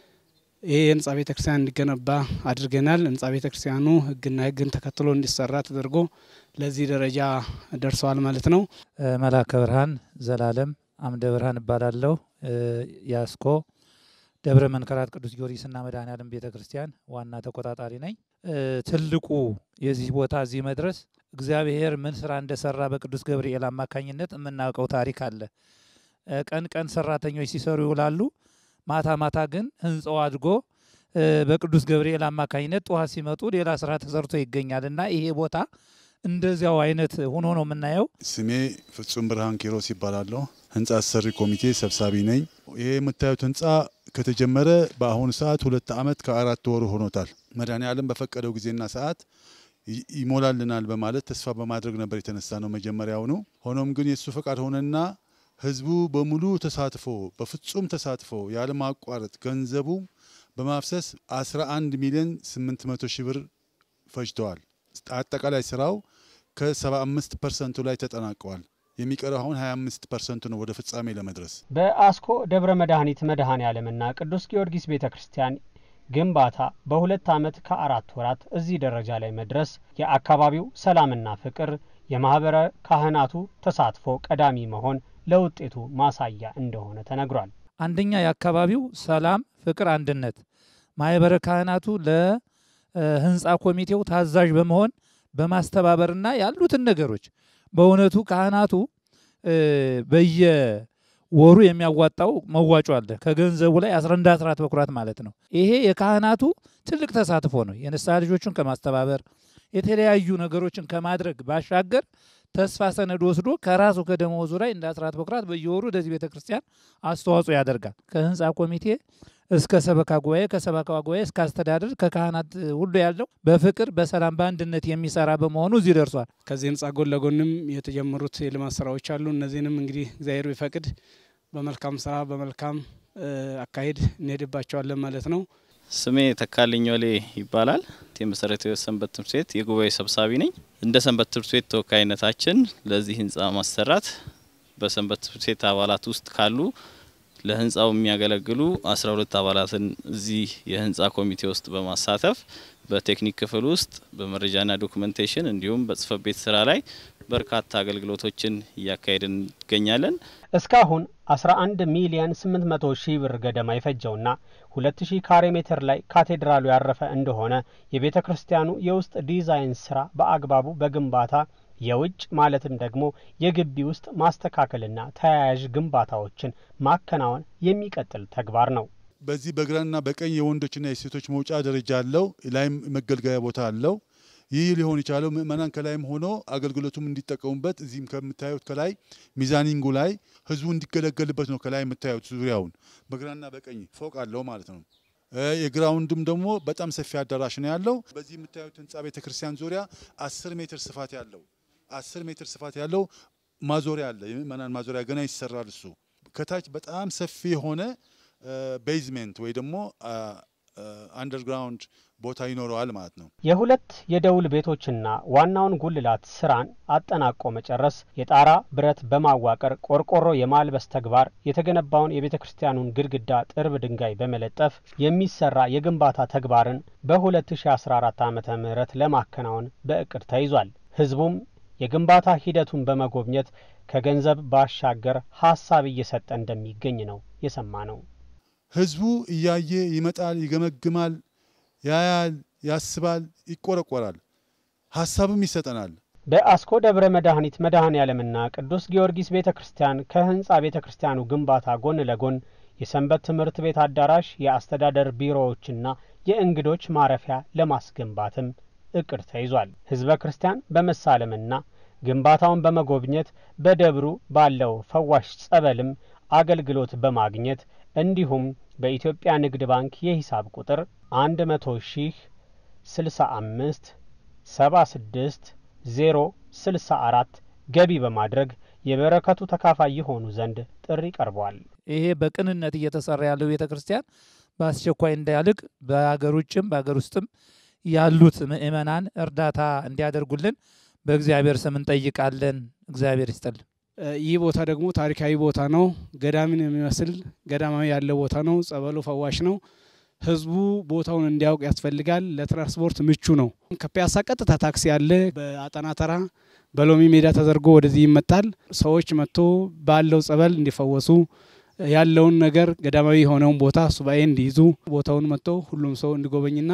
ይህ የህንጻ ቤተ ክርስቲያን እንዲገነባ አድርገናል። ህንጻ ቤተ ክርስቲያኑ ህግና ህግን ተከትሎ እንዲሰራ ተደርጎ ለዚህ ደረጃ ደርሰዋል ማለት ነው። መላከ ብርሃን ዘላለም አምደ ብርሃን እባላለሁ። የአስኮ ደብረ መንከራት ቅዱስ ጊዮርጊስና መድኃኔ ዓለም ቤተ ክርስቲያን ዋና ተቆጣጣሪ ነኝ። ትልቁ የዚህ ቦታ እዚህ መድረስ እግዚአብሔር ምን ስራ እንደሰራ በቅዱስ ገብርኤል አማካኝነት የምናውቀው ታሪክ አለ። ቀን ቀን ሰራተኞች ሲሰሩ ይውላሉ። ማታ ማታ ግን ህንፃው አድጎ በቅዱስ ገብርኤል አማካኝነት ጠዋት ሲመጡ ሌላ ስራ ተሰርቶ ይገኛል እና ይሄ ቦታ እንደዚያው አይነት ሆኖ ነው የምናየው። ስሜ ፍጹም ብርሃን ኪሮስ ይባላለሁ። ህንፃ አሰሪ ኮሚቴ ሰብሳቢ ነኝ። ይሄ የምታዩት ህንፃ ከተጀመረ በአሁኑ ሰዓት ሁለት ዓመት ከአራት ወሩ ሆኖታል። መድኃኔ ዓለም በፈቀደው ጊዜና ሰዓት ይሞላልናል በማለት ተስፋ በማድረግ ነበር የተነሳ ነው መጀመሪያውኑ። ሆኖም ግን የእሱ ፈቃድ ሆነና ህዝቡ በሙሉ ተሳትፎ በፍጹም ተሳትፎ ያለማቋረጥ ገንዘቡ በማፍሰስ 11 ሚሊዮን 800 ሺህ ብር ፈጅተዋል። አጠቃላይ ስራው ከ75 ፐርሰንቱ ላይ ተጠናቀዋል። የሚቀረው አሁን 25 ፐርሰንቱ ነው ወደ ፍጻሜ ለመድረስ። በአስኮ ደብረ መድኃኒት መድኃኔ ዓለምና ቅዱስ ጊዮርጊስ ቤተ ክርስቲያን ግንባታ በሁለት ዓመት ከአራት ወራት እዚህ ደረጃ ላይ መድረስ የአካባቢው ሰላምና ፍቅር፣ የማኅበረ ካህናቱ ተሳትፎ ቀዳሚ መሆን ለውጤቱ ማሳያ እንደሆነ ተነግሯል። አንደኛ የአካባቢው ሰላም፣ ፍቅር፣ አንድነት ማህበረ ካህናቱ ለህንፃ ኮሚቴው ታዛዥ በመሆን በማስተባበርና ያሉትን ነገሮች በእውነቱ ካህናቱ በየወሩ የሚያዋጣው መዋጮ አለ። ከገንዘቡ ላይ 11 አስራት በኩራት ማለት ነው። ይሄ የካህናቱ ትልቅ ተሳትፎ ነው። የንስሐ ልጆቹን ከማስተባበር የተለያዩ ነገሮችን ከማድረግ ባሻገር ተስፋ ሰነድ ወስዶ ከራሱ ከደመወዙ ላይ እንደ አስራት በኩራት በየወሩ ወደዚህ ቤተ ክርስቲያን አስተዋጽኦ ያደርጋል። ከህንፃ ኮሚቴ እስከ ሰበካ ጉባኤ፣ ከሰበካ ጉባኤ እስከ አስተዳደር፣ ከካህናት ሁሉ ያለው በፍቅር በሰላም በአንድነት የሚሰራ በመሆኑ እዚህ ደርሷል። ከዚህ ህንጻ ጎን ለጎንም የተጀመሩት የልማት ስራዎች አሉ። እነዚህንም እንግዲህ እግዚአብሔር ቢፈቅድ በመልካም ስራ በመልካም አካሄድ እንሄድባቸዋለን ማለት ነው። ስሜ ተካልኝ ወሌ ይባላል። የመሰረተ ህይወት ሰንበት ትምህርት ቤት የጉባኤ ሰብሳቢ ነኝ። እንደ ሰንበት ትምህርት ቤት ተወካይነታችን ለዚህ ህንፃ ማሰራት በሰንበት ትምህርት ቤት አባላት ውስጥ ካሉ ለህንፃው የሚያገለግሉ አስራ ሁለት አባላትን እዚህ የህንፃ ኮሚቴ ውስጥ በማሳተፍ በቴክኒክ ክፍል ውስጥ በመረጃና ዶክመንቴሽን እንዲሁም በጽህፈት ቤት ስራ ላይ በርካታ አገልግሎቶችን እያካሄድን እንገኛለን። እስካሁን 11 ሚሊየን 800 ሺህ ብር ገደማ የፈጀውና 2000 ካሬ ሜትር ላይ ካቴድራሉ ያረፈ እንደሆነ የቤተ ክርስቲያኑ የውስጥ ዲዛይን ስራ በአግባቡ በግንባታ የውጭ ማለትም ደግሞ የግቢ ውስጥ ማስተካከልና ተያያዥ ግንባታዎችን ማከናወን የሚቀጥል ተግባር ነው። በዚህ በግራና በቀኝ የወንዶችና የሴቶች መውጫ ደረጃ አለው። ላይም መገልገያ ቦታ አለው። ይህ ሊሆን የቻለው ምእመናን ከላይም ሆኖ አገልግሎቱም እንዲጠቀሙበት እዚህም ከምታዩት ከላይ ሚዛኒንጉ ላይ ህዝቡ እንዲገለገልበት ነው። ከላይ የምታዩት ዙሪያውን በግራና በቀኝ ፎቅ አለው ማለት ነው። የግራውንድም ደግሞ በጣም ሰፊ አዳራሽ ነው ያለው። በዚህ የምታዩት ህንፃ ቤተክርስቲያን ዙሪያ አስር ሜትር ስፋት ያለው አስር ሜትር ስፋት ያለው ማዞሪያ አለ። የምእመናን ማዞሪያ ገና ይሰራል። እሱ ከታች በጣም ሰፊ የሆነ ቤዝሜንት ወይ ደግሞ አንደርግራውንድ ቦታ ይኖረዋል ማለት ነው። የሁለት የደውል ቤቶችና ዋናውን ጉልላት ስራን አጠናቆ መጨረስ፣ የጣራ ብረት በማዋቀር ቆርቆሮ የማልበስ ተግባር፣ የተገነባውን የቤተ ክርስቲያኑን ግድግዳ ጥርብ ድንጋይ በመለጠፍ የሚሰራ የግንባታ ተግባርን በ2014 ዓ ም ለማከናወን በእቅድ ተይዟል። ህዝቡም የግንባታ ሂደቱን በመጎብኘት ከገንዘብ ባሻገር ሀሳብ እየሰጠ እንደሚገኝ ነው የሰማ ነው። ህዝቡ እያየ ይመጣል፣ ይገመግማል፣ ያያል፣ ያስባል፣ ይቆረቆራል፣ ሀሳብም ይሰጠናል። በአስኮ ደብረ መድኃኒት መድኃኔ ዓለምና ቅዱስ ጊዮርጊስ ቤተ ክርስቲያን ከህንፃ ቤተ ክርስቲያኑ ግንባታ ጎን ለጎን የሰንበት ትምህርት ቤት አዳራሽ፣ የአስተዳደር ቢሮዎችና የእንግዶች ማረፊያ ለማስገንባትም እቅድ ተይዟል። ህዝበ ክርስቲያን በመሳለምና ግንባታውን በመጎብኘት በደብሩ ባለው ፈዋሽ ጸበልም አገልግሎት በማግኘት እንዲሁም በኢትዮጵያ ንግድ ባንክ የሂሳብ ቁጥር አንድ መቶ ሺህ ስልሳ አምስት ሰባ ስድስት ዜሮ ስልሳ አራት ገቢ በማድረግ የበረከቱ ተካፋይ የሆኑ ዘንድ ጥሪ ቀርቧል። ይሄ በቅንነት እየተሰራ ያለው ቤተ ክርስቲያን በአስቸኳይ እንዳያልቅ በሀገር ውጭም በሀገር ውስጥም ያሉት ምእመናን እርዳታ እንዲያደርጉልን በእግዚአብሔር ስም እንጠይቃለን። እግዚአብሔር ይስጥልን። ይህ ቦታ ደግሞ ታሪካዊ ቦታ ነው። ገዳምን የሚመስል ገዳማዊ ያለ ቦታ ነው። ጸበሉ ፈዋሽ ነው። ህዝቡ ቦታውን እንዲያውቅ ያስፈልጋል። ለትራንስፖርት ምቹ ነው። ከፒያሳ ቀጥታ ታክሲ አለ። በአጠና ተራ በሎሚ ሜዳ ተዘርጎ ወደዚህ ይመጣል። ሰዎች መጥቶ ባለው ጸበል እንዲፈወሱ ያለውን ነገር ገዳማዊ የሆነውን ቦታ ሱባኤ እንዲይዙ ቦታውን መጥቶ ሁሉም ሰው እንዲጎበኝና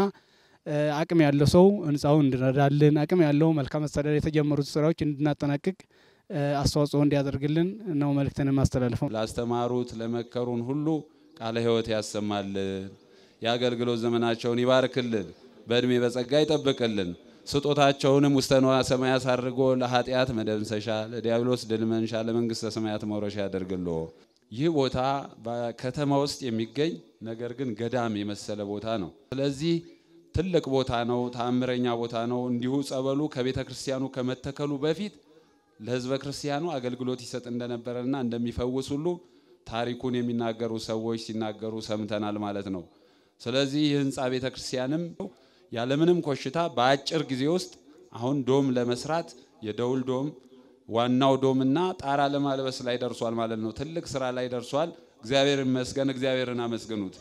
አቅም ያለው ሰው ህንፃውን እንዲረዳልን አቅም ያለው መልካም አስተዳደር የተጀመሩት ስራዎች እንድናጠናቅቅ አስተዋጽኦ እንዲያደርግልን ነው መልእክትን የማስተላልፈው። ላስተማሩት ለመከሩን ሁሉ ቃለ ሕይወት ያሰማልን፣ የአገልግሎት ዘመናቸውን ይባርክልን፣ በእድሜ በጸጋ ይጠብቅልን፣ ስጦታቸውንም ውስተ ንዋየ ሰማያት አድርጎ ለኃጢአት መደምሰሻ፣ ለዲያብሎስ ድል መንሻ፣ ለመንግስተ ሰማያት መውረሻ ያደርግሎ። ይህ ቦታ በከተማ ውስጥ የሚገኝ ነገር ግን ገዳም የመሰለ ቦታ ነው። ስለዚህ ትልቅ ቦታ ነው። ተአምረኛ ቦታ ነው። እንዲሁ ጸበሉ ከቤተ ክርስቲያኑ ከመተከሉ በፊት ለህዝበ ክርስቲያኑ አገልግሎት ይሰጥ እንደነበረና እንደሚፈውስ ሁሉ ታሪኩን የሚናገሩ ሰዎች ሲናገሩ ሰምተናል ማለት ነው። ስለዚህ ይህ ህንፃ ቤተ ክርስቲያንም ያለምንም ኮሽታ በአጭር ጊዜ ውስጥ አሁን ዶም ለመስራት የደውል ዶም ዋናው ዶምና ጣራ ለማልበስ ላይ ደርሷል ማለት ነው። ትልቅ ስራ ላይ ደርሷል። እግዚአብሔር ይመስገን። እግዚአብሔርን አመስግኑት።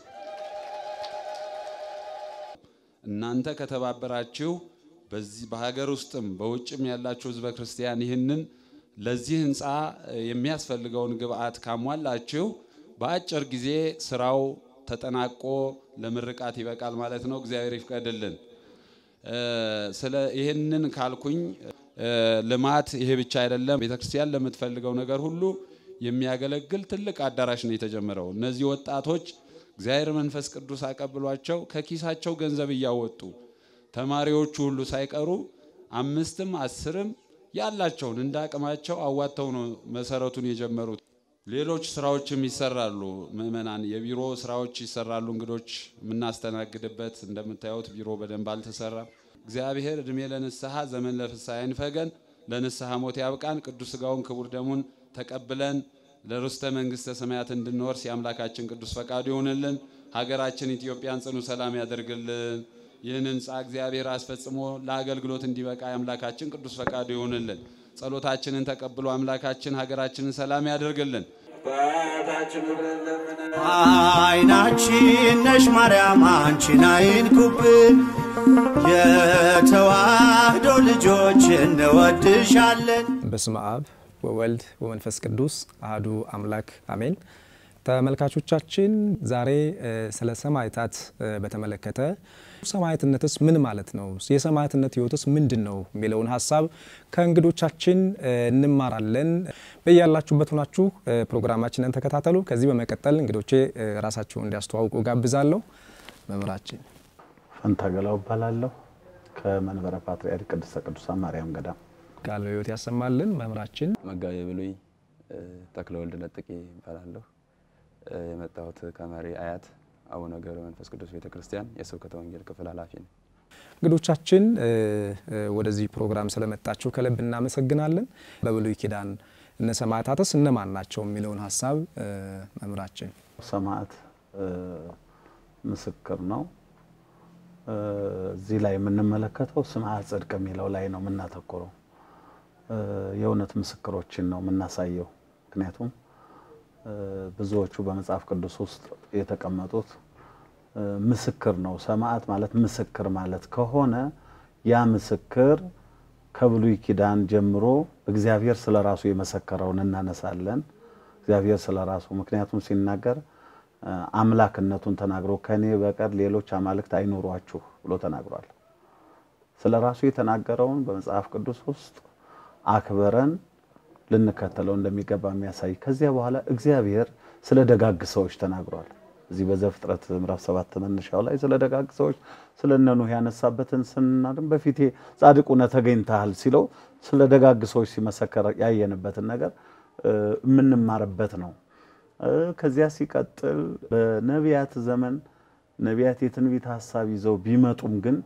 እናንተ ከተባበራችሁ በዚህ በሀገር ውስጥም በውጭም ያላችሁ ህዝበ ክርስቲያን ይህንን ለዚህ ህንፃ የሚያስፈልገውን ግብአት ካሟላችሁ በአጭር ጊዜ ስራው ተጠናቆ ለምርቃት ይበቃል ማለት ነው። እግዚአብሔር ይፍቀድልን። ስለ ይህንን ካልኩኝ ልማት ይሄ ብቻ አይደለም። ቤተክርስቲያን ለምትፈልገው ነገር ሁሉ የሚያገለግል ትልቅ አዳራሽ ነው የተጀመረው። እነዚህ ወጣቶች እግዚአብሔር መንፈስ ቅዱስ አቀብሏቸው ከኪሳቸው ገንዘብ እያወጡ ተማሪዎቹ ሁሉ ሳይቀሩ አምስትም አስርም ያላቸውን እንደ አቅማቸው አዋጥተው ነው መሰረቱን የጀመሩት። ሌሎች ስራዎችም ይሰራሉ። ምእመናን የቢሮ ስራዎች ይሰራሉ። እንግዶች የምናስተናግድበት እንደምታዩት ቢሮ በደንብ አልተሰራም። እግዚአብሔር እድሜ ለንስሐ ዘመን ለፍስሐ አይንፈገን፣ ለንስሐ ሞት ያብቃን። ቅዱስ ስጋውን ክቡር ደሙን ተቀብለን ለርስተ መንግስተ ሰማያት እንድንወርስ የአምላካችን ቅዱስ ፈቃዱ ይሆንልን። ሀገራችን ኢትዮጵያን ጽኑ ሰላም ያደርግልን። ይህን ህንፃ እግዚአብሔር አስፈጽሞ ለአገልግሎት እንዲበቃ የአምላካችን ቅዱስ ፈቃዱ ይሆንልን። ጸሎታችንን ተቀብሎ አምላካችን ሀገራችንን ሰላም ያደርግልን። አይናችን ነሽ ማርያም አንቺን አይንኩብን፣ የተዋህዶ ልጆች እንወድሻለን። በስመ አብ ወወልድ ወመንፈስ ቅዱስ አህዱ አምላክ አሜን። ተመልካቾቻችን ዛሬ ስለ ሰማዕታት በተመለከተ ሰማዕትነትስ ምን ማለት ነው፣ የሰማዕትነት ህይወትስ ምንድን ነው የሚለውን ሀሳብ ከእንግዶቻችን እንማራለን። በያላችሁበት ሆናችሁ ፕሮግራማችንን ተከታተሉ። ከዚህ በመቀጠል እንግዶቼ ራሳቸውን እንዲያስተዋውቁ ጋብዛለሁ። መምህራችን ፈንታገላው እባላለሁ ከመንበረ ፓትርያርክ ቅድስተ ቅዱሳን ማርያም ገዳም ቃለ ሕይወት ያሰማልን። መምህራችን መጋቤ ብሉይ ተክለወልድ ነጥቄ እባላለሁ። የመጣሁት ከመሪ አያት አቡነ ገብረ መንፈስ ቅዱስ ቤተ ክርስቲያን የስብከተ ወንጌል ክፍል ኃላፊ ነው። እንግዶቻችን ወደዚህ ፕሮግራም ስለመጣችሁ ከልብ እናመሰግናለን። በብሉይ ኪዳን እነ ሰማዕታትስ እነማን ናቸው የሚለውን ሀሳብ መምህራችን። ሰማዕት ምስክር ነው፣ እዚህ ላይ የምንመለከተው ስምዐ ጽድቅ የሚለው ላይ ነው የምናተኩረው። የእውነት ምስክሮችን ነው የምናሳየው። ምክንያቱም ብዙዎቹ በመጽሐፍ ቅዱስ ውስጥ የተቀመጡት ምስክር ነው። ሰማዕት ማለት ምስክር ማለት ከሆነ ያ ምስክር ከብሉይ ኪዳን ጀምሮ እግዚአብሔር ስለ ራሱ የመሰከረውን እናነሳለን። እግዚአብሔር ስለ ራሱ ምክንያቱም ሲናገር አምላክነቱን ተናግሮ ከኔ በቀር ሌሎች አማልክት አይኖሯችሁ ብሎ ተናግሯል። ስለ ራሱ የተናገረውን በመጽሐፍ ቅዱስ ውስጥ አክብረን ልንከተለው እንደሚገባ የሚያሳይ ከዚያ በኋላ እግዚአብሔር ስለ ደጋግ ሰዎች ተናግሯል። እዚህ በዘፍጥረት ምዕራፍ ሰባት መነሻው ላይ ስለ ደጋግ ሰዎች ስለ እነ ኖህ ያነሳበትን ስናድም በፊቴ ጻድቅ ሆነህ ተገኝተሃል ሲለው ስለ ደጋግ ሰዎች ሲመሰከር ያየንበትን ነገር የምንማርበት ነው። ከዚያ ሲቀጥል በነቢያት ዘመን ነቢያት የትንቢት ሀሳብ ይዘው ቢመጡም ግን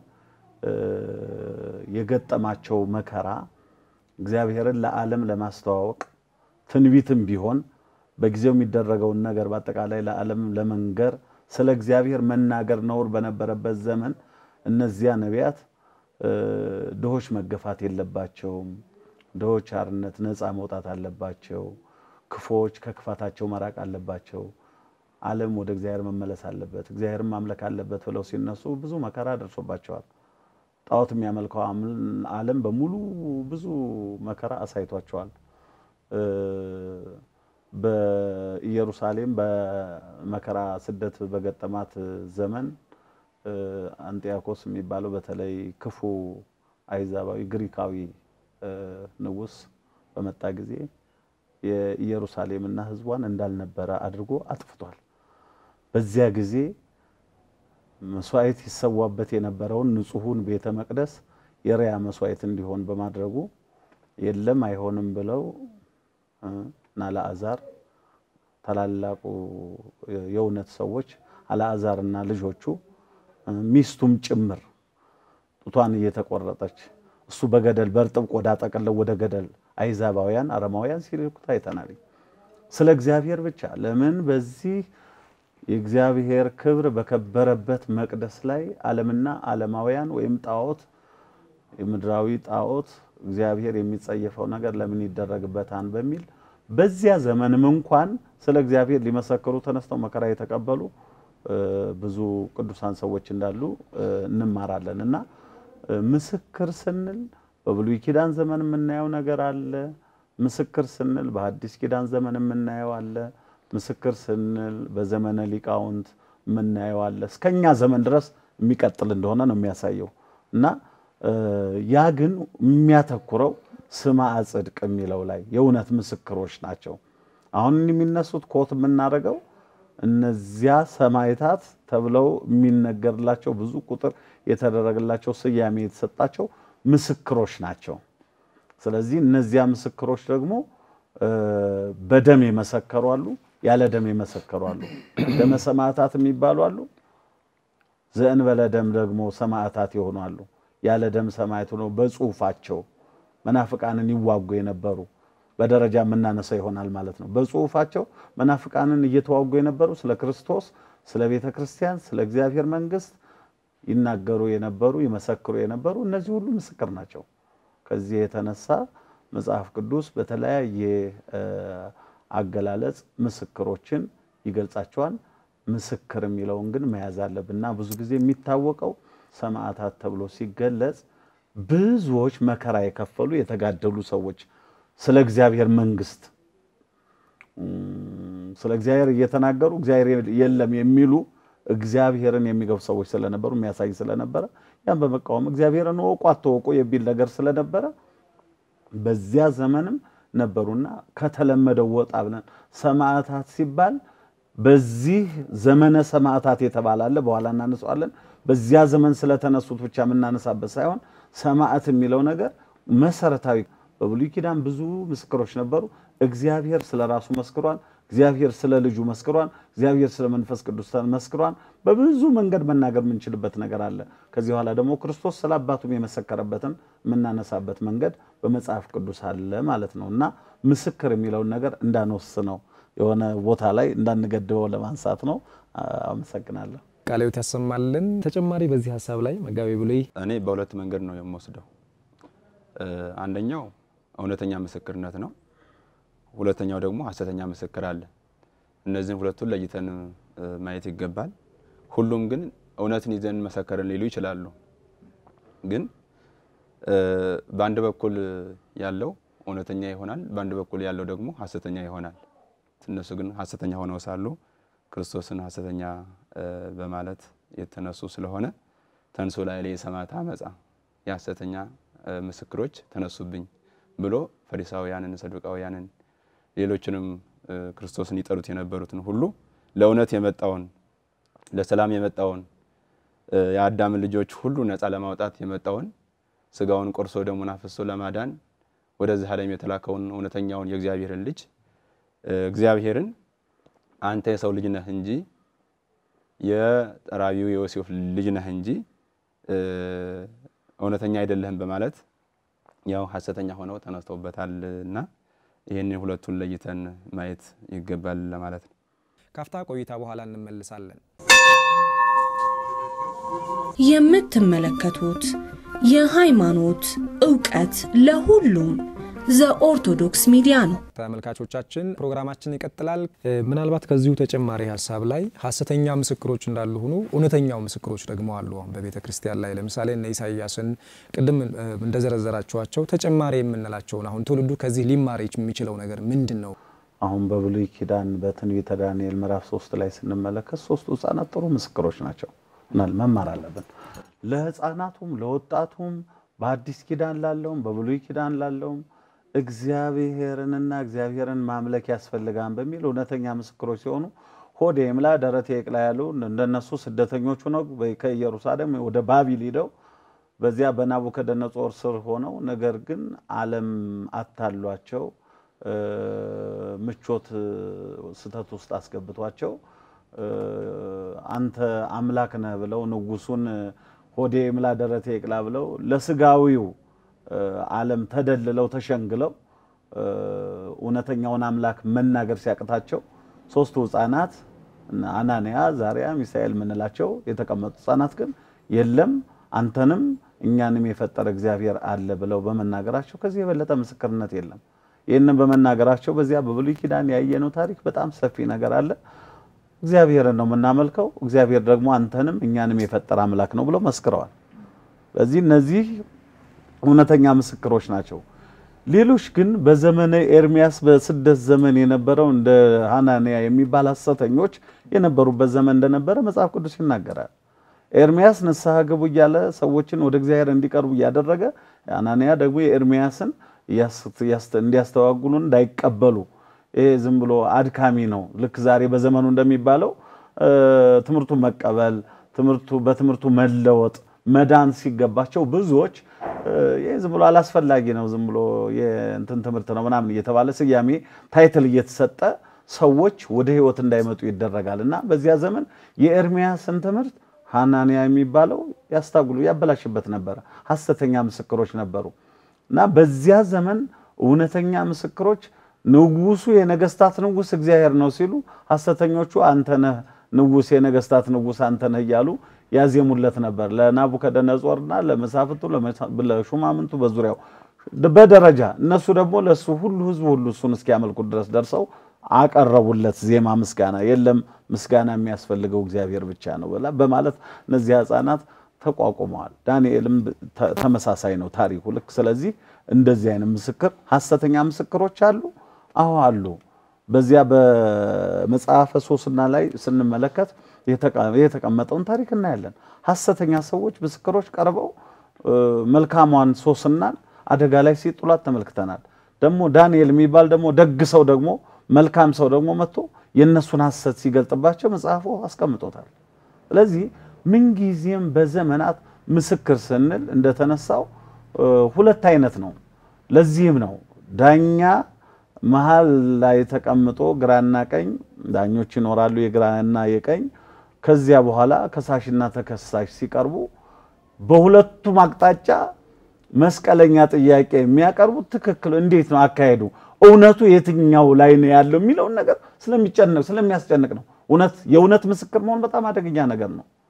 የገጠማቸው መከራ እግዚአብሔርን ለዓለም ለማስተዋወቅ ትንቢትም ቢሆን በጊዜው የሚደረገውን ነገር በአጠቃላይ ለዓለም ለመንገር ስለ እግዚአብሔር መናገር ነውር በነበረበት ዘመን እነዚያ ነቢያት ድሆች መገፋት የለባቸውም፣ ድሆች አርነት ነፃ መውጣት አለባቸው፣ ክፎች ከክፋታቸው መራቅ አለባቸው፣ ዓለም ወደ እግዚአብሔር መመለስ አለበት፣ እግዚአብሔርን ማምለክ አለበት ብለው ሲነሱ ብዙ መከራ ደርሶባቸዋል። ጣዖት የሚያመልከው ዓለም በሙሉ ብዙ መከራ አሳይቷቸዋል። በኢየሩሳሌም በመከራ ስደት በገጠማት ዘመን አንጢያኮስ የሚባለው በተለይ ክፉ አይዛባዊ ግሪካዊ ንጉሥ በመጣ ጊዜ የኢየሩሳሌምና ሕዝቧን እንዳልነበረ አድርጎ አጥፍቷል። በዚያ ጊዜ መስዋዕት ይሰዋበት የነበረውን ንጹሑን ቤተ መቅደስ የሪያ መስዋዕት እንዲሆን በማድረጉ የለም አይሆንም ብለው እና አልዓዛር ታላላቁ የእውነት ሰዎች አልዓዛርና ልጆቹ ሚስቱም ጭምር ጡቷን እየተቆረጠች እሱ በገደል በእርጥብ ቆዳ ጠቅለው ወደ ገደል አይዛባውያን አረማውያን ሲልኩት አይተናል። ስለ እግዚአብሔር ብቻ ለምን በዚህ የእግዚአብሔር ክብር በከበረበት መቅደስ ላይ ዓለምና ዓለማውያን ወይም ጣዖት የምድራዊ ጣዖት እግዚአብሔር የሚጸየፈው ነገር ለምን ይደረግበታል በሚል በዚያ ዘመንም እንኳን ስለ እግዚአብሔር ሊመሰክሩ ተነስተው መከራ የተቀበሉ ብዙ ቅዱሳን ሰዎች እንዳሉ እንማራለን እና ምስክር ስንል በብሉይ ኪዳን ዘመን የምናየው ነገር አለ። ምስክር ስንል በሐዲስ ኪዳን ዘመን የምናየው አለ። ምስክር ስንል በዘመነ ሊቃውንት የምናየው አለ። እስከኛ ዘመን ድረስ የሚቀጥል እንደሆነ ነው የሚያሳየው እና ያ ግን የሚያተኩረው ስምዐ ጽድቅ የሚለው ላይ የእውነት ምስክሮች ናቸው። አሁን የሚነሱት ኮት የምናደርገው እነዚያ ሰማዕታት ተብለው የሚነገርላቸው ብዙ ቁጥር የተደረገላቸው ስያሜ የተሰጣቸው ምስክሮች ናቸው። ስለዚህ እነዚያ ምስክሮች ደግሞ በደም የመሰከሩ አሉ፣ ያለ ደም የመሰከሩ አሉ። ደመ ሰማዕታት የሚባሉ አሉ። ዘእንበለ ደም ደግሞ ሰማዕታት የሆኑ አሉ። ያለ ደም ሰማዕት ሆነው በጽሁፋቸው መናፍቃንን ይዋጉ የነበሩ በደረጃ የምናነሳው ይሆናል ማለት ነው። በጽሁፋቸው መናፍቃንን እየተዋጉ የነበሩ ስለ ክርስቶስ፣ ስለ ቤተ ክርስቲያን፣ ስለ እግዚአብሔር መንግስት ይናገሩ የነበሩ ይመሰክሩ የነበሩ እነዚህ ሁሉ ምስክር ናቸው። ከዚህ የተነሳ መጽሐፍ ቅዱስ በተለያየ አገላለጽ ምስክሮችን ይገልጻቸዋል። ምስክር የሚለውን ግን መያዝ አለብን እና ብዙ ጊዜ የሚታወቀው ሰማዕታት ተብሎ ሲገለጽ ብዙዎች መከራ የከፈሉ የተጋደሉ ሰዎች ስለ እግዚአብሔር መንግስት ስለ እግዚአብሔር እየተናገሩ እግዚአብሔር የለም የሚሉ እግዚአብሔርን የሚገቡ ሰዎች ስለነበሩ የሚያሳይ ስለነበረ ያን በመቃወም እግዚአብሔርን ወቁ አትወቁ የሚል ነገር ስለነበረ በዚያ ዘመንም ነበሩና ከተለመደው ወጣ ብለን ሰማዕታት ሲባል በዚህ ዘመነ ሰማዕታት የተባለ አለ። በኋላ እናነሳዋለን። በዚያ ዘመን ስለተነሱት ብቻ የምናነሳበት ሳይሆን ሰማዕት የሚለው ነገር መሰረታዊ በብሉይ ኪዳን ብዙ ምስክሮች ነበሩ። እግዚአብሔር ስለ ራሱ መስክሯል። እግዚአብሔር ስለ ልጁ መስክሯል። እግዚአብሔር ስለ መንፈስ ቅዱስ መስክሯል። በብዙ መንገድ መናገር የምንችልበት ነገር አለ። ከዚህ በኋላ ደግሞ ክርስቶስ ስለ አባቱም የመሰከረበትን የምናነሳበት መንገድ በመጽሐፍ ቅዱስ አለ ማለት ነው እና ምስክር የሚለውን ነገር እንዳንወስነው የሆነ ቦታ ላይ እንዳንገድበው ለማንሳት ነው። አመሰግናለሁ። ቃለ ሕይወት ያሰማልን። ተጨማሪ በዚህ ሀሳብ ላይ መጋቤ ብሉይ እኔ በሁለት መንገድ ነው የምወስደው። አንደኛው እውነተኛ ምስክርነት ነው። ሁለተኛው ደግሞ ሐሰተኛ ምስክር አለ። እነዚህን ሁለቱን ለይተን ማየት ይገባል። ሁሉም ግን እውነትን ይዘን መሰከርን ሊሉ ይችላሉ። ግን በአንድ በኩል ያለው እውነተኛ ይሆናል፣ በአንድ በኩል ያለው ደግሞ ሐሰተኛ ይሆናል። እነሱ ግን ሐሰተኛ ሆነው ሳሉ ክርስቶስን ሐሰተኛ በማለት የተነሱ ስለሆነ ተንሶ ላይ ላይ የሰማዕት አመፃ የሐሰተኛ ምስክሮች ተነሱብኝ ብሎ ፈሪሳውያንን፣ ሰዱቃውያንን ሌሎችንም ክርስቶስን ይጠሉት የነበሩትን ሁሉ ለእውነት የመጣውን ለሰላም የመጣውን የአዳምን ልጆች ሁሉ ነፃ ለማውጣት የመጣውን ስጋውን ቆርሶ ደሙን አፍሶ ለማዳን ወደዚህ ዓለም የተላከውን እውነተኛውን የእግዚአብሔርን ልጅ እግዚአብሔርን አንተ የሰው ልጅ ነህ እንጂ የጠራቢው የዮሴፍ ልጅ ነህ እንጂ እውነተኛ አይደለህም በማለት ያው ሐሰተኛ ሆነው ተነስተውበታል እና ይህንን ሁለቱን ለይተን ማየት ይገባል ለማለት ነው። ካፍታ ቆይታ በኋላ እንመልሳለን። የምትመለከቱት የሃይማኖት እውቀት ለሁሉም ዘኦርቶዶክስ ሚዲያ ነው። ተመልካቾቻችን ፕሮግራማችን ይቀጥላል። ምናልባት ከዚሁ ተጨማሪ ሀሳብ ላይ ሀሰተኛ ምስክሮች እንዳሉ ሆኑ እውነተኛው ምስክሮች ደግሞ አሉ። አሁን በቤተ ክርስቲያን ላይ ለምሳሌ እነ ኢሳያስን ቅድም እንደዘረዘራችኋቸው ተጨማሪ የምንላቸውን አሁን ትውልዱ ከዚህ ሊማር የሚችለው ነገር ምንድን ነው? አሁን በብሉይ ኪዳን በትንቢተ ዳንኤል ምዕራፍ ሶስት ላይ ስንመለከት ሶስቱ ህጻናት ጥሩ ምስክሮች ናቸው። ምናል መማር አለብን። ለህፃናቱም ለወጣቱም በአዲስ ኪዳን ላለውም በብሉይ ኪዳን ላለውም እግዚአብሔርንና እግዚአብሔርን ማምለክ ያስፈልጋን በሚል እውነተኛ ምስክሮች ሲሆኑ ሆዴ ይምላ ደረቴ ይቅላ ያሉ እንደነሱ ስደተኞቹ ነው ከኢየሩሳሌም ወደ ባቢል ሂደው በዚያ በናቡከደነጾር ስር ሆነው ነገር ግን ዓለም አታሏቸው ምቾት ስተት ውስጥ አስገብቷቸው አንተ አምላክ ነህ ብለው ንጉሱን ሆዴ ይምላ ደረቴ ይቅላ ብለው ለስጋዊው ዓለም ተደልለው ተሸንግለው እውነተኛውን አምላክ መናገር ሲያቅታቸው ሶስቱ ህፃናት አናንያ፣ ዛሪያ፣ ሚሳኤል የምንላቸው የተቀመጡ ህፃናት ግን የለም አንተንም እኛንም የፈጠረ እግዚአብሔር አለ ብለው በመናገራቸው ከዚህ የበለጠ ምስክርነት የለም። ይህንን በመናገራቸው በዚያ በብሉይ ኪዳን ያየነው ታሪክ በጣም ሰፊ ነገር አለ። እግዚአብሔርን ነው የምናመልከው፣ እግዚአብሔር ደግሞ አንተንም እኛንም የፈጠረ አምላክ ነው ብለው መስክረዋል። በዚህ እነዚህ እውነተኛ ምስክሮች ናቸው። ሌሎች ግን በዘመነ ኤርሚያስ በስደት ዘመን የነበረው እንደ ሐናንያ የሚባል ሐሰተኞች የነበሩበት ዘመን እንደነበረ መጽሐፍ ቅዱስ ይናገራል። ኤርሚያስ ንስሐ ግቡ እያለ ሰዎችን ወደ እግዚአብሔር እንዲቀርቡ እያደረገ ሐናንያ ደግሞ የኤርሚያስን እንዲያስተዋጉሉ እንዳይቀበሉ ይሄ ዝም ብሎ አድካሚ ነው። ልክ ዛሬ በዘመኑ እንደሚባለው ትምህርቱ መቀበል፣ ትምህርቱ በትምህርቱ መለወጥ መዳን ሲገባቸው ብዙዎች ይህ ዝም ብሎ አላስፈላጊ ነው፣ ዝም ብሎ የእንትን ትምህርት ነው ምናምን እየተባለ ስያሜ ታይትል እየተሰጠ ሰዎች ወደ ሕይወት እንዳይመጡ ይደረጋል እና በዚያ ዘመን የኤርሚያስን ትምህርት ሐናንያ የሚባለው ያስታጉሉ ያበላሽበት ነበረ። ሐሰተኛ ምስክሮች ነበሩ እና በዚያ ዘመን እውነተኛ ምስክሮች ንጉሱ የነገስታት ንጉስ እግዚአብሔር ነው ሲሉ ሐሰተኞቹ አንተነህ ንጉስ የነገስታት ንጉስ አንተነህ እያሉ ያዜሙለት ነበር። ለናቡከደነጾርና ለመሳፍንቱ ለሹማምንቱ በዙሪያው በደረጃ እነሱ ደግሞ ለሱ ሁሉ ህዝቡ ሁሉ እሱን እስኪያመልኩት ድረስ ደርሰው አቀረቡለት ዜማ ምስጋና። የለም ምስጋና የሚያስፈልገው እግዚአብሔር ብቻ ነው በማለት እነዚህ ህፃናት ተቋቁመዋል። ዳንኤልም ተመሳሳይ ነው ታሪኩ ልክ። ስለዚህ እንደዚህ አይነት ምስክር ሐሰተኛ ምስክሮች አሉ። አዎ አሉ። በዚያ በመጽሐፈ ሶስና ላይ ስንመለከት የተቀመጠውን ታሪክ እናያለን። ሐሰተኛ ሰዎች ምስክሮች ቀርበው መልካሟን ሶስናን አደጋ ላይ ሲጥሏት ተመልክተናል። ደግሞ ዳንኤል የሚባል ደግሞ ደግ ሰው ደግሞ መልካም ሰው ደግሞ መጥቶ የእነሱን ሐሰት ሲገልጥባቸው መጽሐፉ አስቀምጦታል። ስለዚህ ምንጊዜም በዘመናት ምስክር ስንል እንደተነሳው ሁለት አይነት ነው። ለዚህም ነው ዳኛ መሀል ላይ ተቀምጦ ግራና ቀኝ ዳኞች ይኖራሉ፣ የግራና የቀኝ። ከዚያ በኋላ ከሳሽና ተከሳሽ ሲቀርቡ በሁለቱም አቅጣጫ መስቀለኛ ጥያቄ የሚያቀርቡት ትክክል እንዴት ነው አካሄዱ፣ እውነቱ የትኛው ላይ ነው ያለው የሚለውን ነገር ስለሚጨነቅ ስለሚያስጨንቅ ነው። እውነት የእውነት ምስክር መሆን በጣም አደገኛ ነገር ነው።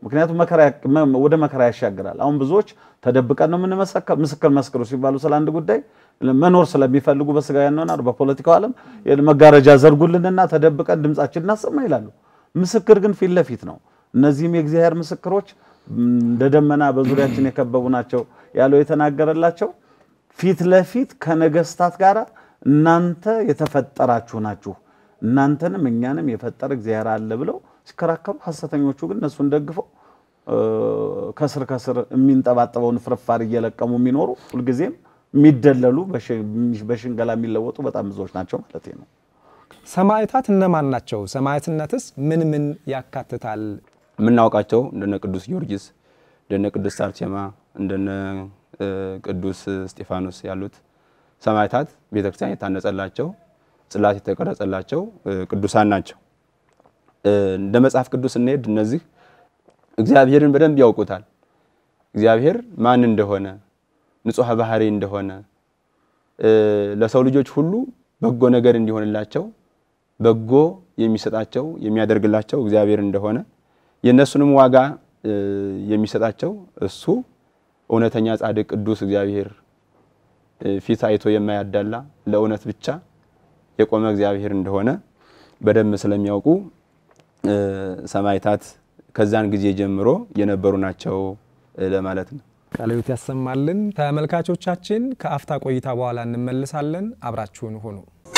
ምክንያቱም መከራ ያቅ- መ- ወደ መከራ ያሻግራል። አሁን ብዙዎች ተደብቀን ነው የምንመሰከር ምስክር መስክሩ ሲባሉ ስለ አንድ ጉዳይ መኖር ስለሚፈልጉ በስጋዊ ያንሆናል በፖለቲካው ዓለም መጋረጃ ዘርጉልንና ተደብቀን ድምጻችን እናሰማ ይላሉ። ምስክር ግን ፊት ለፊት ነው። እነዚህም የእግዚአብሔር ምስክሮች እንደ ደመና በዙሪያችን የከበቡ ናቸው ያለው የተናገረላቸው ፊት ለፊት ከነገስታት ጋር እናንተ የተፈጠራችሁ ናችሁ እናንተንም እኛንም የፈጠረ እግዚአብሔር አለ ብለው ሲከራከሩ፣ ሐሰተኞቹ ግን እነሱን ደግፈው እ፣ ከስር ከስር የሚንጠባጠበውን ፍርፋሪ እየለቀሙ የሚኖሩ ሁልጊዜም የሚደለሉ በሽ- በሽንገላ የሚለወጡ በጣም ብዙዎች ናቸው ማለት ነው። ሰማዕታት እነማን ናቸው? ሰማዕትነትስ ምን ምን ያካትታል? የምናውቃቸው እንደነ ቅዱስ ጊዮርጊስ እንደነ ቅዱስ አርሴማ እንደነ እ፣ ቅዱስ እስጢፋኖስ ያሉት ሰማዕታት ቤተክርስቲያን የታነጸላቸው ጽላት የተቀረጸላቸው እ፣ ቅዱሳን ናቸው። እ፣ እንደ መጽሐፍ ቅዱስ ስንሄድ እነዚህ እግዚአብሔርን በደንብ ያውቁታል። እግዚአብሔር ማን እንደሆነ ንጹሐ ባህሪ እንደሆነ እ፣ ለሰው ልጆች ሁሉ በጎ ነገር እንዲሆንላቸው በጎ የሚሰጣቸው የሚያደርግላቸው እግዚአብሔር እንደሆነ የእነሱንም ዋጋ እ፣ የሚሰጣቸው እሱ እውነተኛ ጻድቅ ቅዱስ እግዚአብሔር እ፣ ፊት አይቶ የማያዳላ ለእውነት ብቻ የቆመ እግዚአብሔር እንደሆነ በደንብ ስለሚያውቁ እ፣ ሰማዕታት ከዛን ጊዜ ጀምሮ የነበሩ ናቸው እ፣ ለማለት ነው። ቃለ ሕይወት ያሰማልን። ተመልካቾቻችን ከአፍታ ቆይታ በኋላ እንመልሳለን። አብራችሁን ሁኑ።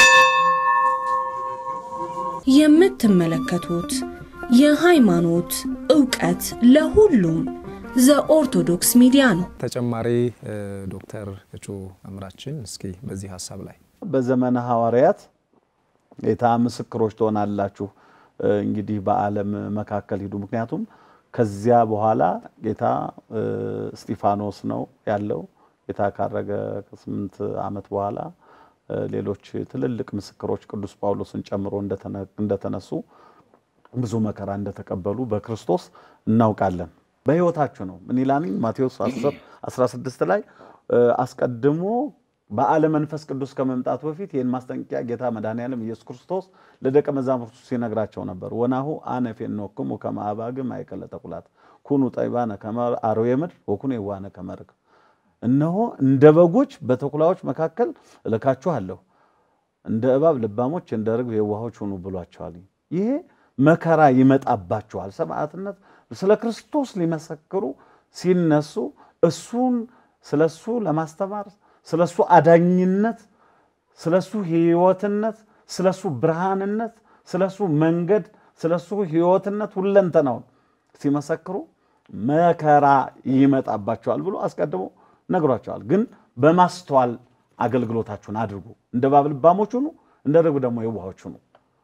የምትመለከቱት የሃይማኖት ዕውቀት ለሁሉም ዘኦርቶዶክስ ሚዲያ ነው። ተጨማሪ እ፣ ዶክተር እጩ መምህራችን እስኪ በዚህ ሀሳብ ላይ በዘመነ ሐዋርያት ጌታ ምስክሮች ትሆናላችሁ እ፣ እንግዲህ በዓለም መካከል ሂዱ። ምክንያቱም ከዚያ በኋላ ጌታ እ፣ እስጢፋኖስ ነው ያለው። ጌታ ካረገ ከስምንት ዓመት በኋላ እ፣ ሌሎች ትልልቅ ምስክሮች ቅዱስ ጳውሎስን ጨምሮ እንደተነ- እንደተነሱ ብዙ መከራ እንደተቀበሉ በክርስቶስ እናውቃለን። በሕይወታችሁ ነው ምን ይላል ማቴዎስ 10 16 ላይ እ፣ አስቀድሞ በዓለ መንፈስ ቅዱስ ከመምጣቱ በፊት ይህን ማስጠንቀቂያ ጌታ መድኃኔዓለም ኢየሱስ ክርስቶስ ለደቀ መዛሙርቱ ሲነግራቸው ነበር። ወናሁ አነ ፌኖክሙ ከመ አባግዕ ማእከለ ተኩላት ኩኑ ጠቢባነ ከመ አርዌ ምድር ወኩኑ የዋሃነ ከመ ርግብ። እነሆ እንደ በጎች በተኩላዎች መካከል እልካችኋለሁ፣ እንደ እባብ ልባሞች፣ እንደ ርግብ የዋሆች ሁኑ ብሏቸዋል። ይሄ መከራ ይመጣባቸዋል። ሰማዕትነት ስለ ክርስቶስ ሊመሰክሩ ሲነሱ እሱን ስለሱ ለማስተማር ስለሱ አዳኝነት፣ ስለሱ ሕይወትነት፣ ስለሱ ብርሃንነት፣ ስለሱ መንገድ፣ ስለሱ ሕይወትነት ሁለንተናውን ሲመሰክሩ መከራ ይመጣባቸዋል ብሎ አስቀድሞ ነግሯቸዋል። ግን በማስተዋል አገልግሎታችሁን አድርጉ፣ እንደ እባብ ልባሞች ሁኑ፣ እንደ ርግብ ደግሞ የዋሆች ሁኑ።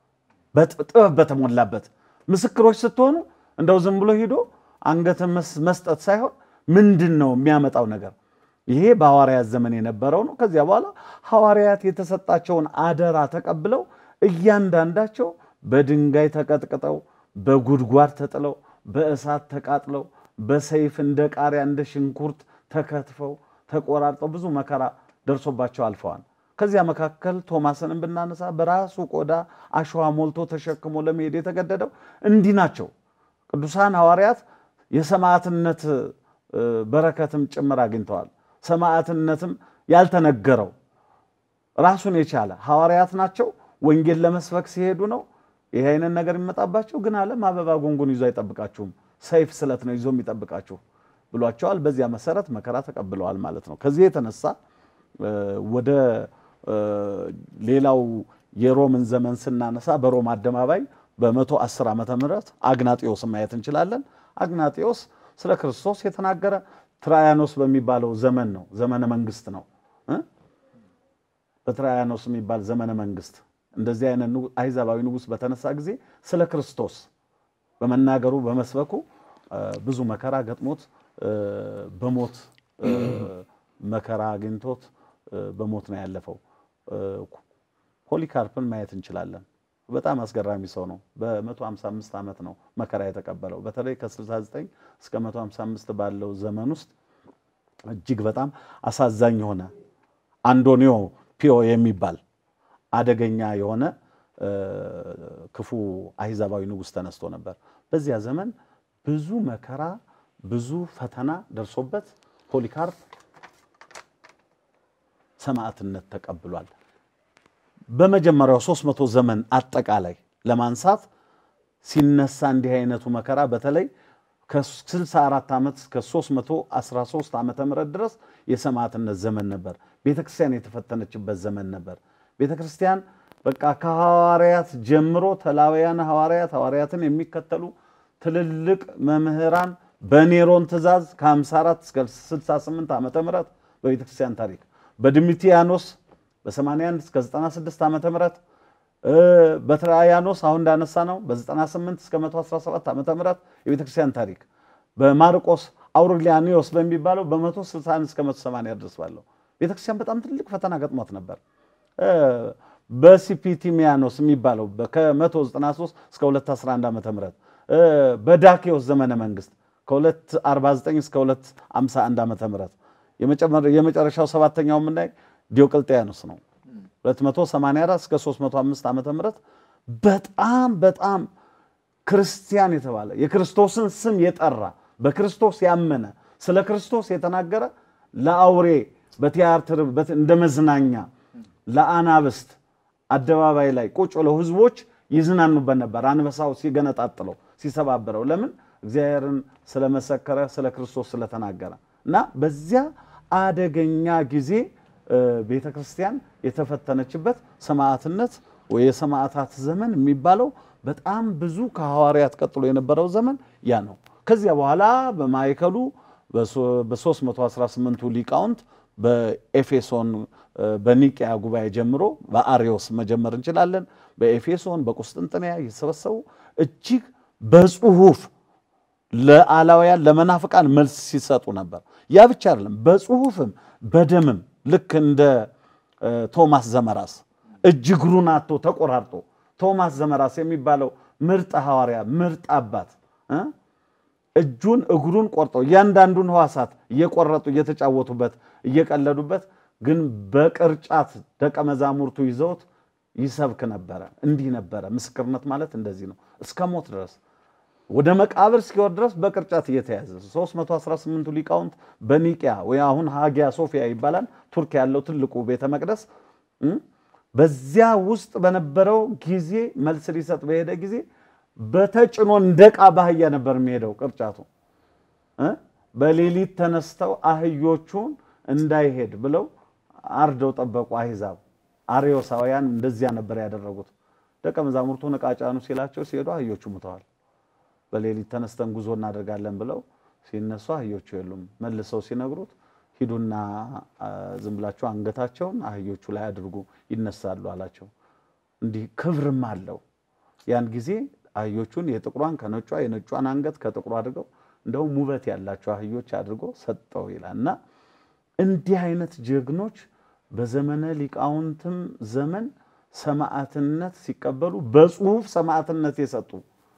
ጥበብ በተሞላበት ምስክሮች ስትሆኑ እንደው ዝም ብሎ ሂዶ አንገትን መስጠት ሳይሆን ምንድን ነው የሚያመጣው ነገር ይሄ በሐዋርያት ዘመን የነበረው ነው። ከዚያ በኋላ ሐዋርያት የተሰጣቸውን አደራ ተቀብለው እያንዳንዳቸው በድንጋይ ተቀጥቅጠው፣ በጉድጓድ ተጥለው፣ በእሳት ተቃጥለው፣ በሰይፍ እንደ ቃሪያ እንደ ሽንኩርት ተከትፈው ተቆራርጠው ብዙ መከራ ደርሶባቸው አልፈዋል። ከዚያ መካከል ቶማስንም ብናነሳ በራሱ ቆዳ አሸዋ ሞልቶ ተሸክሞ ለመሄድ የተገደደው እንዲህ ናቸው። ቅዱሳን ሐዋርያት የሰማዕትነት በረከትም ጭምር አግኝተዋል። ሰማዕትነትም ያልተነገረው ራሱን የቻለ ሐዋርያት ናቸው። ወንጌል ለመስበክ ሲሄዱ ነው ይህ አይነት ነገር የሚመጣባቸው። ግን ዓለም አበባ ጉንጉን ይዞ አይጠብቃችሁም፣ ሰይፍ ስለት ነው ይዞ የሚጠብቃችሁ ብሏቸዋል። በዚያ መሰረት መከራ ተቀብለዋል ማለት ነው። ከዚህ የተነሳ ወደ ሌላው የሮምን ዘመን ስናነሳ በሮም አደባባይ በመቶ አስር ዓመተ ምህረት አግናጢዮስ ማየት እንችላለን። አግናጢዮስ ስለ ክርስቶስ የተናገረ ትራያኖስ በሚባለው ዘመን ነው። ዘመነ መንግስት ነው። በትራያኖስ የሚባል ዘመነ መንግስት እንደዚህ አይነት አይዛባዊ ንጉሥ በተነሳ ጊዜ ስለ ክርስቶስ በመናገሩ በመስበኩ ብዙ መከራ ገጥሞት በሞት መከራ አግኝቶት በሞት ነው ያለፈው። ፖሊካርፕን ማየት እንችላለን። በጣም አስገራሚ ሰው ነው። በ155 ዓመት ነው መከራ የተቀበለው። በተለይ ከ69 እስከ 155 ባለው ዘመን ውስጥ እጅግ በጣም አሳዛኝ የሆነ አንዶኒዮ ፒዮ የሚባል አደገኛ የሆነ ክፉ አይዛባዊ ንጉሥ ተነስቶ ነበር። በዚያ ዘመን ብዙ መከራ ብዙ ፈተና ደርሶበት ፖሊካርፕ ሰማዕትነት ተቀብሏል። በመጀመሪያው 300 ዘመን አጠቃላይ ለማንሳት ሲነሳ እንዲህ አይነቱ መከራ በተለይ ከ64 ዓመት እስከ 313 ዓመተ ምህረት ድረስ የሰማዕትነት ዘመን ነበር። ቤተ ክርስቲያን የተፈተነችበት ዘመን ነበር። ቤተ ክርስቲያን በቃ ከሐዋርያት ጀምሮ ተላውያን ሐዋርያት ሐዋርያትን የሚከተሉ ትልልቅ መምህራን በኔሮን ትእዛዝ ከ54 እስከ 68 ዓመተ ምህረት በቤተ ክርስቲያን ታሪክ በድሚቲያኖስ በ81 እስከ 96 ዓመተ ምህረት በትራያኖስ አሁን እንዳነሳ ነው በ98 እስከ 117 ዓመተ ምህረት የቤተ ክርስቲያን ታሪክ በማርቆስ አውሬሊያኒዮስ በሚባለው በ161 እስከ 180 ድረስ ባለው ቤተ ክርስቲያን በጣም ትልቅ ፈተና ገጥሟት ነበር። በሲፒቲሚያኖስ የሚባለው ከ193 እስከ 211 ዓመተ ምህረት በዳኬዎስ ዘመነ መንግስት ከ249 እስከ 251 ዓመተ ምህረት የመጨረሻው ሰባተኛው የምናይ ዲዮቅልጥያኖስ ነው 284 እስከ 305 ዓመተ ምህረት በጣም በጣም ክርስቲያን የተባለ የክርስቶስን ስም የጠራ በክርስቶስ ያመነ ስለ ክርስቶስ የተናገረ ለአውሬ በቲያትር እንደ መዝናኛ ለአናብስት አደባባይ ላይ ቁጭ ብለው ህዝቦች ይዝናኑበት ነበር። አንበሳው ሲገነጣጥለው ሲሰባብረው፣ ለምን እግዚአብሔርን ስለመሰከረ ስለ ክርስቶስ ስለተናገረ እና በዚያ አደገኛ ጊዜ ቤተ ክርስቲያን የተፈተነችበት ሰማዕትነት ወይ የሰማዕታት ዘመን የሚባለው በጣም ብዙ ከሐዋርያት ቀጥሎ የነበረው ዘመን ያ ነው። ከዚያ በኋላ በማዕከሉ በ318ቱ ሊቃውንት በኤፌሶን በኒቅያ ጉባኤ ጀምሮ በአሪዮስ መጀመር እንችላለን። በኤፌሶን በቁስጥንጥንያ የተሰበሰቡ እጅግ በጽሁፍ ለአላውያን ለመናፍቃን መልስ ሲሰጡ ነበር። ያ ብቻ አይደለም፣ በጽሁፍም በደምም ልክ እንደ ቶማስ ዘመራስ እጅ እግሩን አጥቶ ተቆራርጦ ቶማስ ዘመራስ የሚባለው ምርጥ ሐዋርያ ምርጥ አባት እጁን እግሩን ቆርጠው እያንዳንዱን ሕዋሳት እየቆረጡ እየተጫወቱበት እየቀለዱበት ግን በቅርጫት ደቀ መዛሙርቱ ይዘውት ይሰብክ ነበረ። እንዲህ ነበረ። ምስክርነት ማለት እንደዚህ ነው። እስከ ሞት ድረስ ወደ መቃብር እስኪወርድ ድረስ በቅርጫት እየተያዘ 318ቱ ሊቃውንት በኒቅያ ወይ አሁን ሃጊያ ሶፊያ ይባላል ቱርክ ያለው ትልቁ ቤተ መቅደስ በዚያ ውስጥ በነበረው ጊዜ መልስ ሊሰጥ በሄደ ጊዜ በተጭኖ እንደ ዕቃ ባህያ ነበር የሚሄደው ቅርጫቱ። በሌሊት ተነስተው አህዮቹን እንዳይሄድ ብለው አርደው ጠበቁ። አሕዛብ አርዮሳውያን እንደዚያ ነበር ያደረጉት። ደቀ መዛሙርቱን ዕቃ ጫኑ ሲላቸው ሲሄዱ አህዮቹ ሙተዋል። በሌሊት ተነስተን ጉዞ እናደርጋለን ብለው ሲነሱ አህዮቹ የሉም። መልሰው ሲነግሩት ሂዱና ዝም ብላችሁ አንገታቸውን አህዮቹ ላይ አድርጉ ይነሳሉ አላቸው። እንዲህ ክብርም አለው። ያን ጊዜ አህዮቹን የጥቁሯን ከነጯ የነጯን አንገት ከጥቁሩ አድርገው እንደውም ውበት ያላቸው አህዮች አድርጎ ሰጠው ይላል እና እንዲህ አይነት ጀግኖች በዘመነ ሊቃውንትም ዘመን ሰማዕትነት ሲቀበሉ በጽሁፍ ሰማዕትነት የሰጡ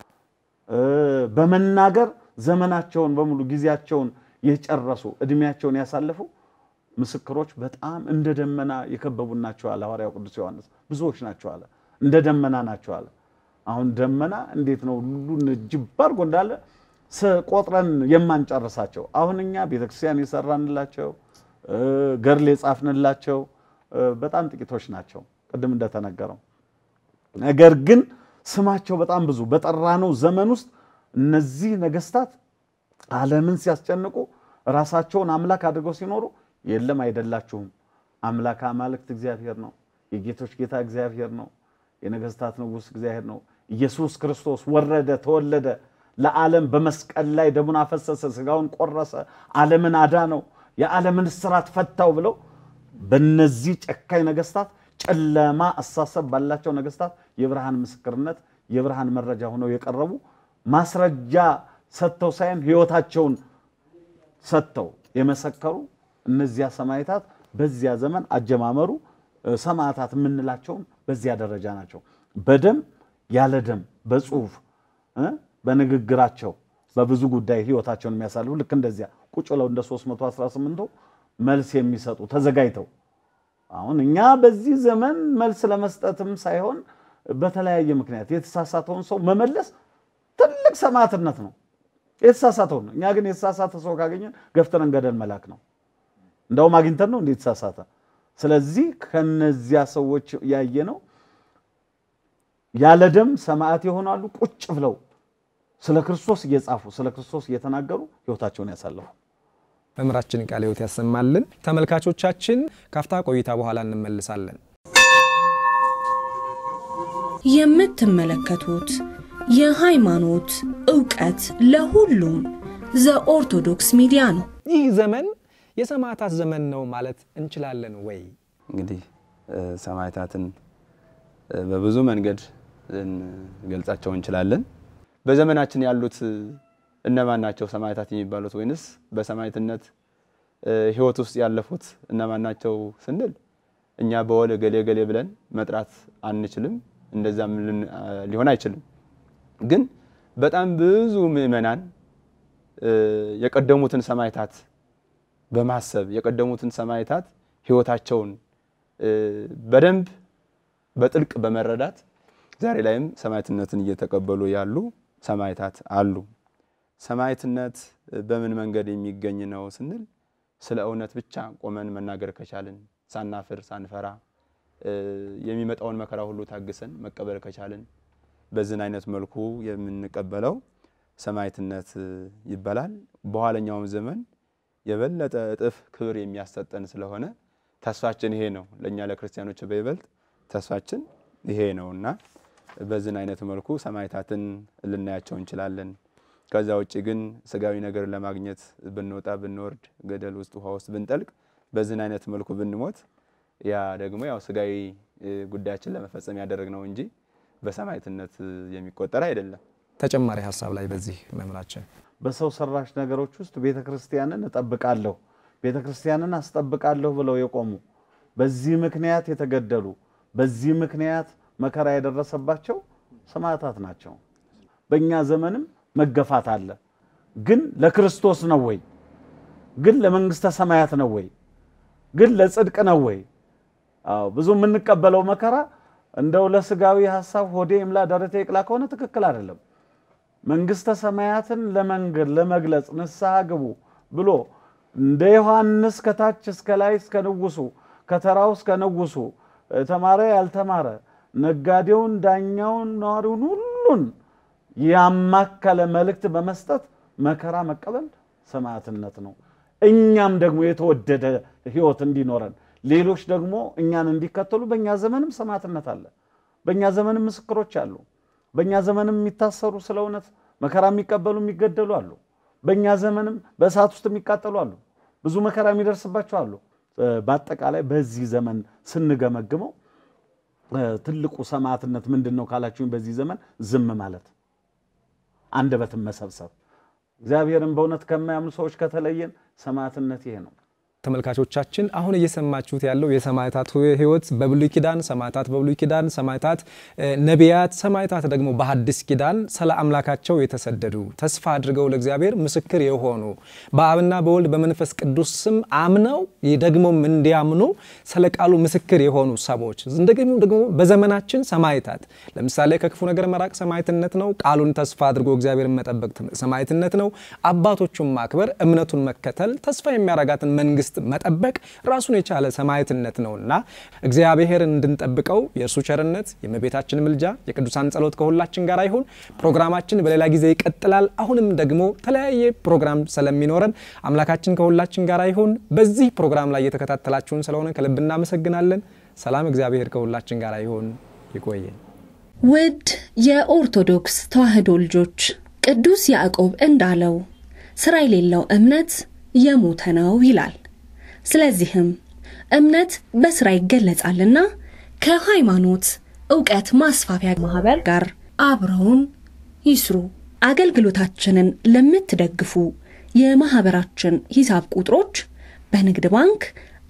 በመናገር ዘመናቸውን በሙሉ ጊዜያቸውን የጨረሱ እድሜያቸውን ያሳለፉ ምስክሮች በጣም እንደ ደመና የከበቡ ናቸው አለ ሐዋርያው ቅዱስ ዮሐንስ። ብዙዎች ናቸው አለ፣ እንደ ደመና ናቸው አለ። አሁን ደመና እንዴት ነው ሁሉን ጅብ አድርጎ እንዳለ ቆጥረን የማንጨርሳቸው አሁን እኛ ቤተክርስቲያን የሰራንላቸው ገድል የጻፍንላቸው በጣም ጥቂቶች ናቸው፣ ቅድም እንደተነገረው። ነገር ግን ስማቸው በጣም ብዙ በጠራነው ዘመን ውስጥ እነዚህ ነገስታት ዓለምን ሲያስጨንቁ ራሳቸውን አምላክ አድርገው ሲኖሩ የለም አይደላችሁም፣ አምላክ አማልክት እግዚአብሔር ነው፣ የጌቶች ጌታ እግዚአብሔር ነው፣ የነገስታት ንጉሥ እግዚአብሔር ነው። ኢየሱስ ክርስቶስ ወረደ፣ ተወለደ፣ ለዓለም በመስቀል ላይ ደሙን አፈሰሰ፣ ስጋውን ቆረሰ፣ ዓለምን አዳነው፣ የዓለምን እስራት ፈታው ብለው በነዚህ ጨካኝ ነገስታት ጨለማ አሳሰብ ባላቸው ነገስታት የብርሃን ምስክርነት የብርሃን መረጃ ሆነው የቀረቡ ማስረጃ ሰጥተው ሳይሆን ህይወታቸውን ሰጥተው የመሰከሩ እነዚያ ሰማዕታት በዚያ ዘመን አጀማመሩ ሰማዕታት የምንላቸውም በዚያ ደረጃ ናቸው። በደም ያለ ደም በጽሁፍ በንግግራቸው በብዙ ጉዳይ ህይወታቸውን የሚያሳልፉ ልክ እንደዚያ ቁጭ ብለው እንደ 318ቱ መልስ የሚሰጡ ተዘጋጅተው አሁን እኛ በዚህ ዘመን መልስ ለመስጠትም ሳይሆን በተለያየ ምክንያት የተሳሳተውን ሰው መመለስ ትልቅ ሰማዕትነት ነው። የተሳሳተውን ነው። እኛ ግን የተሳሳተ ሰው ካገኘን ገፍትረን ገደል መላክ ነው። እንደውም አግኝተን ነው እንዴት ተሳሳተ። ስለዚህ ከነዚያ ሰዎች ያየ ነው ያለ ደም ሰማዕት ይሆናሉ። ቁጭ ብለው ስለ ክርስቶስ እየጻፉ ስለ ክርስቶስ እየተናገሩ ህይወታቸውን ያሳለፉ መምህራችን ቃለ ሕይወት ያሰማልን። ተመልካቾቻችን ካፍታ ቆይታ በኋላ እንመልሳለን። የምትመለከቱት የሃይማኖት እውቀት ለሁሉም ዘኦርቶዶክስ ሚዲያ ነው። ይህ ዘመን የሰማዕታት ዘመን ነው ማለት እንችላለን ወይ? እንግዲህ ሰማዕታትን በብዙ መንገድ ልንገልጻቸው እንችላለን። በዘመናችን ያሉት እነማን ናቸው ሰማዕታት የሚባሉት? ወይንስ በሰማዕትነት ህይወት ውስጥ ያለፉት እነማን ናቸው ስንል እኛ በወል ገሌ ገሌ ብለን መጥራት አንችልም። እንደዛም ሊሆን አይችልም። ግን በጣም ብዙ ምዕመናን የቀደሙትን ሰማዕታት በማሰብ የቀደሙትን ሰማዕታት ህይወታቸውን በደንብ በጥልቅ በመረዳት ዛሬ ላይም ሰማዕትነትን እየተቀበሉ ያሉ ሰማዕታት አሉ። ሰማዕትነት በምን መንገድ የሚገኝ ነው ስንል ስለ እውነት ብቻ ቆመን መናገር ከቻልን ሳናፍር ሳንፈራ የሚመጣውን መከራ ሁሉ ታግሰን መቀበል ከቻልን በዝን አይነት መልኩ የምንቀበለው ሰማዕትነት ይባላል። በኋለኛውም ዘመን የበለጠ እጥፍ ክብር የሚያሰጠን ስለሆነ ተስፋችን ይሄ ነው። ለእኛ ለክርስቲያኖች በይበልጥ ተስፋችን ይሄ ነው እና በዝን አይነት መልኩ ሰማዕታትን ልናያቸው እንችላለን። ከዛ ውጭ ግን ስጋዊ ነገር ለማግኘት ብንወጣ ብንወርድ፣ ገደል ውስጥ ውሃ ውስጥ ብንጠልቅ፣ በዝን አይነት መልኩ ብንሞት ያ ደግሞ ያው ስጋዊ ጉዳያችን ለመፈጸም ያደረግነው እንጂ በሰማዕትነት የሚቆጠር አይደለም። ተጨማሪ ሀሳብ ላይ በዚህ መምህራችን በሰው ሰራሽ ነገሮች ውስጥ ቤተ ክርስቲያንን እጠብቃለሁ፣ ቤተ ክርስቲያንን አስጠብቃለሁ ብለው የቆሙ በዚህ ምክንያት የተገደሉ በዚህ ምክንያት መከራ የደረሰባቸው ሰማዕታት ናቸው። በእኛ ዘመንም መገፋት አለ። ግን ለክርስቶስ ነው ወይ? ግን ለመንግስተ ሰማያት ነው ወይ? ግን ለጽድቅ ነው ወይ? አዎ ብዙ የምንቀበለው መከራ እንደው ለስጋዊ ሀሳብ ሆዴ ይምላ ደረቴ ይቅላ ከሆነ ትክክል አይደለም። መንግስተ ሰማያትን ለመንገድ ለመግለጽ ንስሐ ግቡ ብሎ እንደ ዮሐንስ ከታች እስከ ላይ እስከ ንጉሱ ከተራው እስከ ንጉሱ ተማረ ያልተማረ ነጋዴውን፣ ዳኛውን፣ ነዋሪውን ሁሉን ያማከለ መልእክት በመስጠት መከራ መቀበል ሰማዕትነት ነው። እኛም ደግሞ የተወደደ ህይወት እንዲኖረን ሌሎች ደግሞ እኛን እንዲከተሉ በእኛ ዘመንም ሰማዕትነት አለ። በእኛ ዘመንም ምስክሮች አሉ። በእኛ ዘመንም የሚታሰሩ ስለ እውነት መከራ የሚቀበሉ የሚገደሉ አሉ። በእኛ ዘመንም በእሳት ውስጥ የሚቃጠሉ አሉ። ብዙ መከራ የሚደርስባቸው አሉ። በአጠቃላይ በዚህ ዘመን ስንገመግመው ትልቁ ሰማዕትነት ምንድን ነው ካላችሁኝ፣ በዚህ ዘመን ዝም ማለት፣ አንደበትን መሰብሰብ። እግዚአብሔርን በእውነት ከማያምኑ ሰዎች ከተለየን ሰማዕትነት ይሄ ነው። ተመልካቾቻችን አሁን እየሰማችሁት ያለው የሰማዕታት ህይወት በብሉይ ኪዳን ሰማዕታት በብሉይ ኪዳን ሰማዕታት ነቢያት ሰማዕታት ደግሞ በሐዲስ ኪዳን ስለ አምላካቸው የተሰደዱ ተስፋ አድርገው ለእግዚአብሔር ምስክር የሆኑ በአብና በወልድ በመንፈስ ቅዱስ ስም አምነው ደግሞም እንዲያምኑ ስለ ቃሉ ምስክር የሆኑ ሰዎች እንደገና ደግሞ በዘመናችን ሰማዕታት ለምሳሌ ከክፉ ነገር መራቅ ሰማዕትነት ነው። ቃሉን ተስፋ አድርጎ እግዚአብሔርን መጠበቅ ሰማዕትነት ነው። አባቶቹን ማክበር፣ እምነቱን መከተል፣ ተስፋ የሚያረጋትን መንግስት መጠበቅ ራሱን የቻለ ሰማዕትነት ነውና እግዚአብሔርን እንድንጠብቀው የእርሱ ቸርነት የእመቤታችን ምልጃ የቅዱሳን ጸሎት ከሁላችን ጋር ይሁን። ፕሮግራማችን በሌላ ጊዜ ይቀጥላል። አሁንም ደግሞ ተለያየ ፕሮግራም ስለሚኖረን አምላካችን ከሁላችን ጋር ይሁን። በዚህ ፕሮግራም ላይ የተከታተላችሁን ስለሆነ ከልብ እናመሰግናለን። ሰላም እግዚአብሔር ከሁላችን ጋር ይሁን። ይቆየን። ውድ የኦርቶዶክስ ተዋሕዶ ልጆች ቅዱስ ያዕቆብ እንዳለው ስራ የሌለው እምነት የሞተ ነው ይላል። ስለዚህም እምነት በስራ ይገለጻልና ከሃይማኖት እውቀት ማስፋፊያ ማህበር ጋር አብረውን ይስሩ። አገልግሎታችንን ለምትደግፉ የማህበራችን ሂሳብ ቁጥሮች በንግድ ባንክ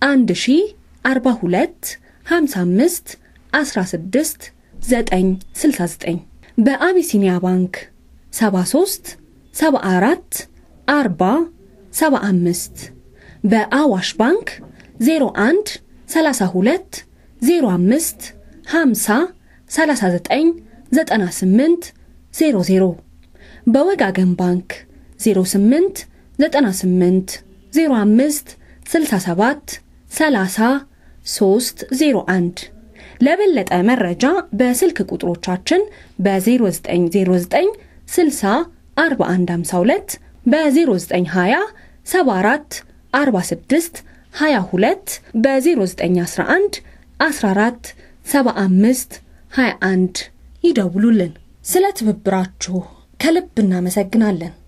1042 55 16 969 በአቢሲኒያ ባንክ 73 74 40 75 በአዋሽ ባንክ 01 32 05 50 39 98 00 በወጋገን ባንክ 08 98 05 67 30 301 ለበለጠ መረጃ በስልክ ቁጥሮቻችን በ0909 60 4152 በ0920 74 46 22 በ0911 14 75 21 ይደውሉልን። ስለ ትብብራችሁ ከልብ እናመሰግናለን።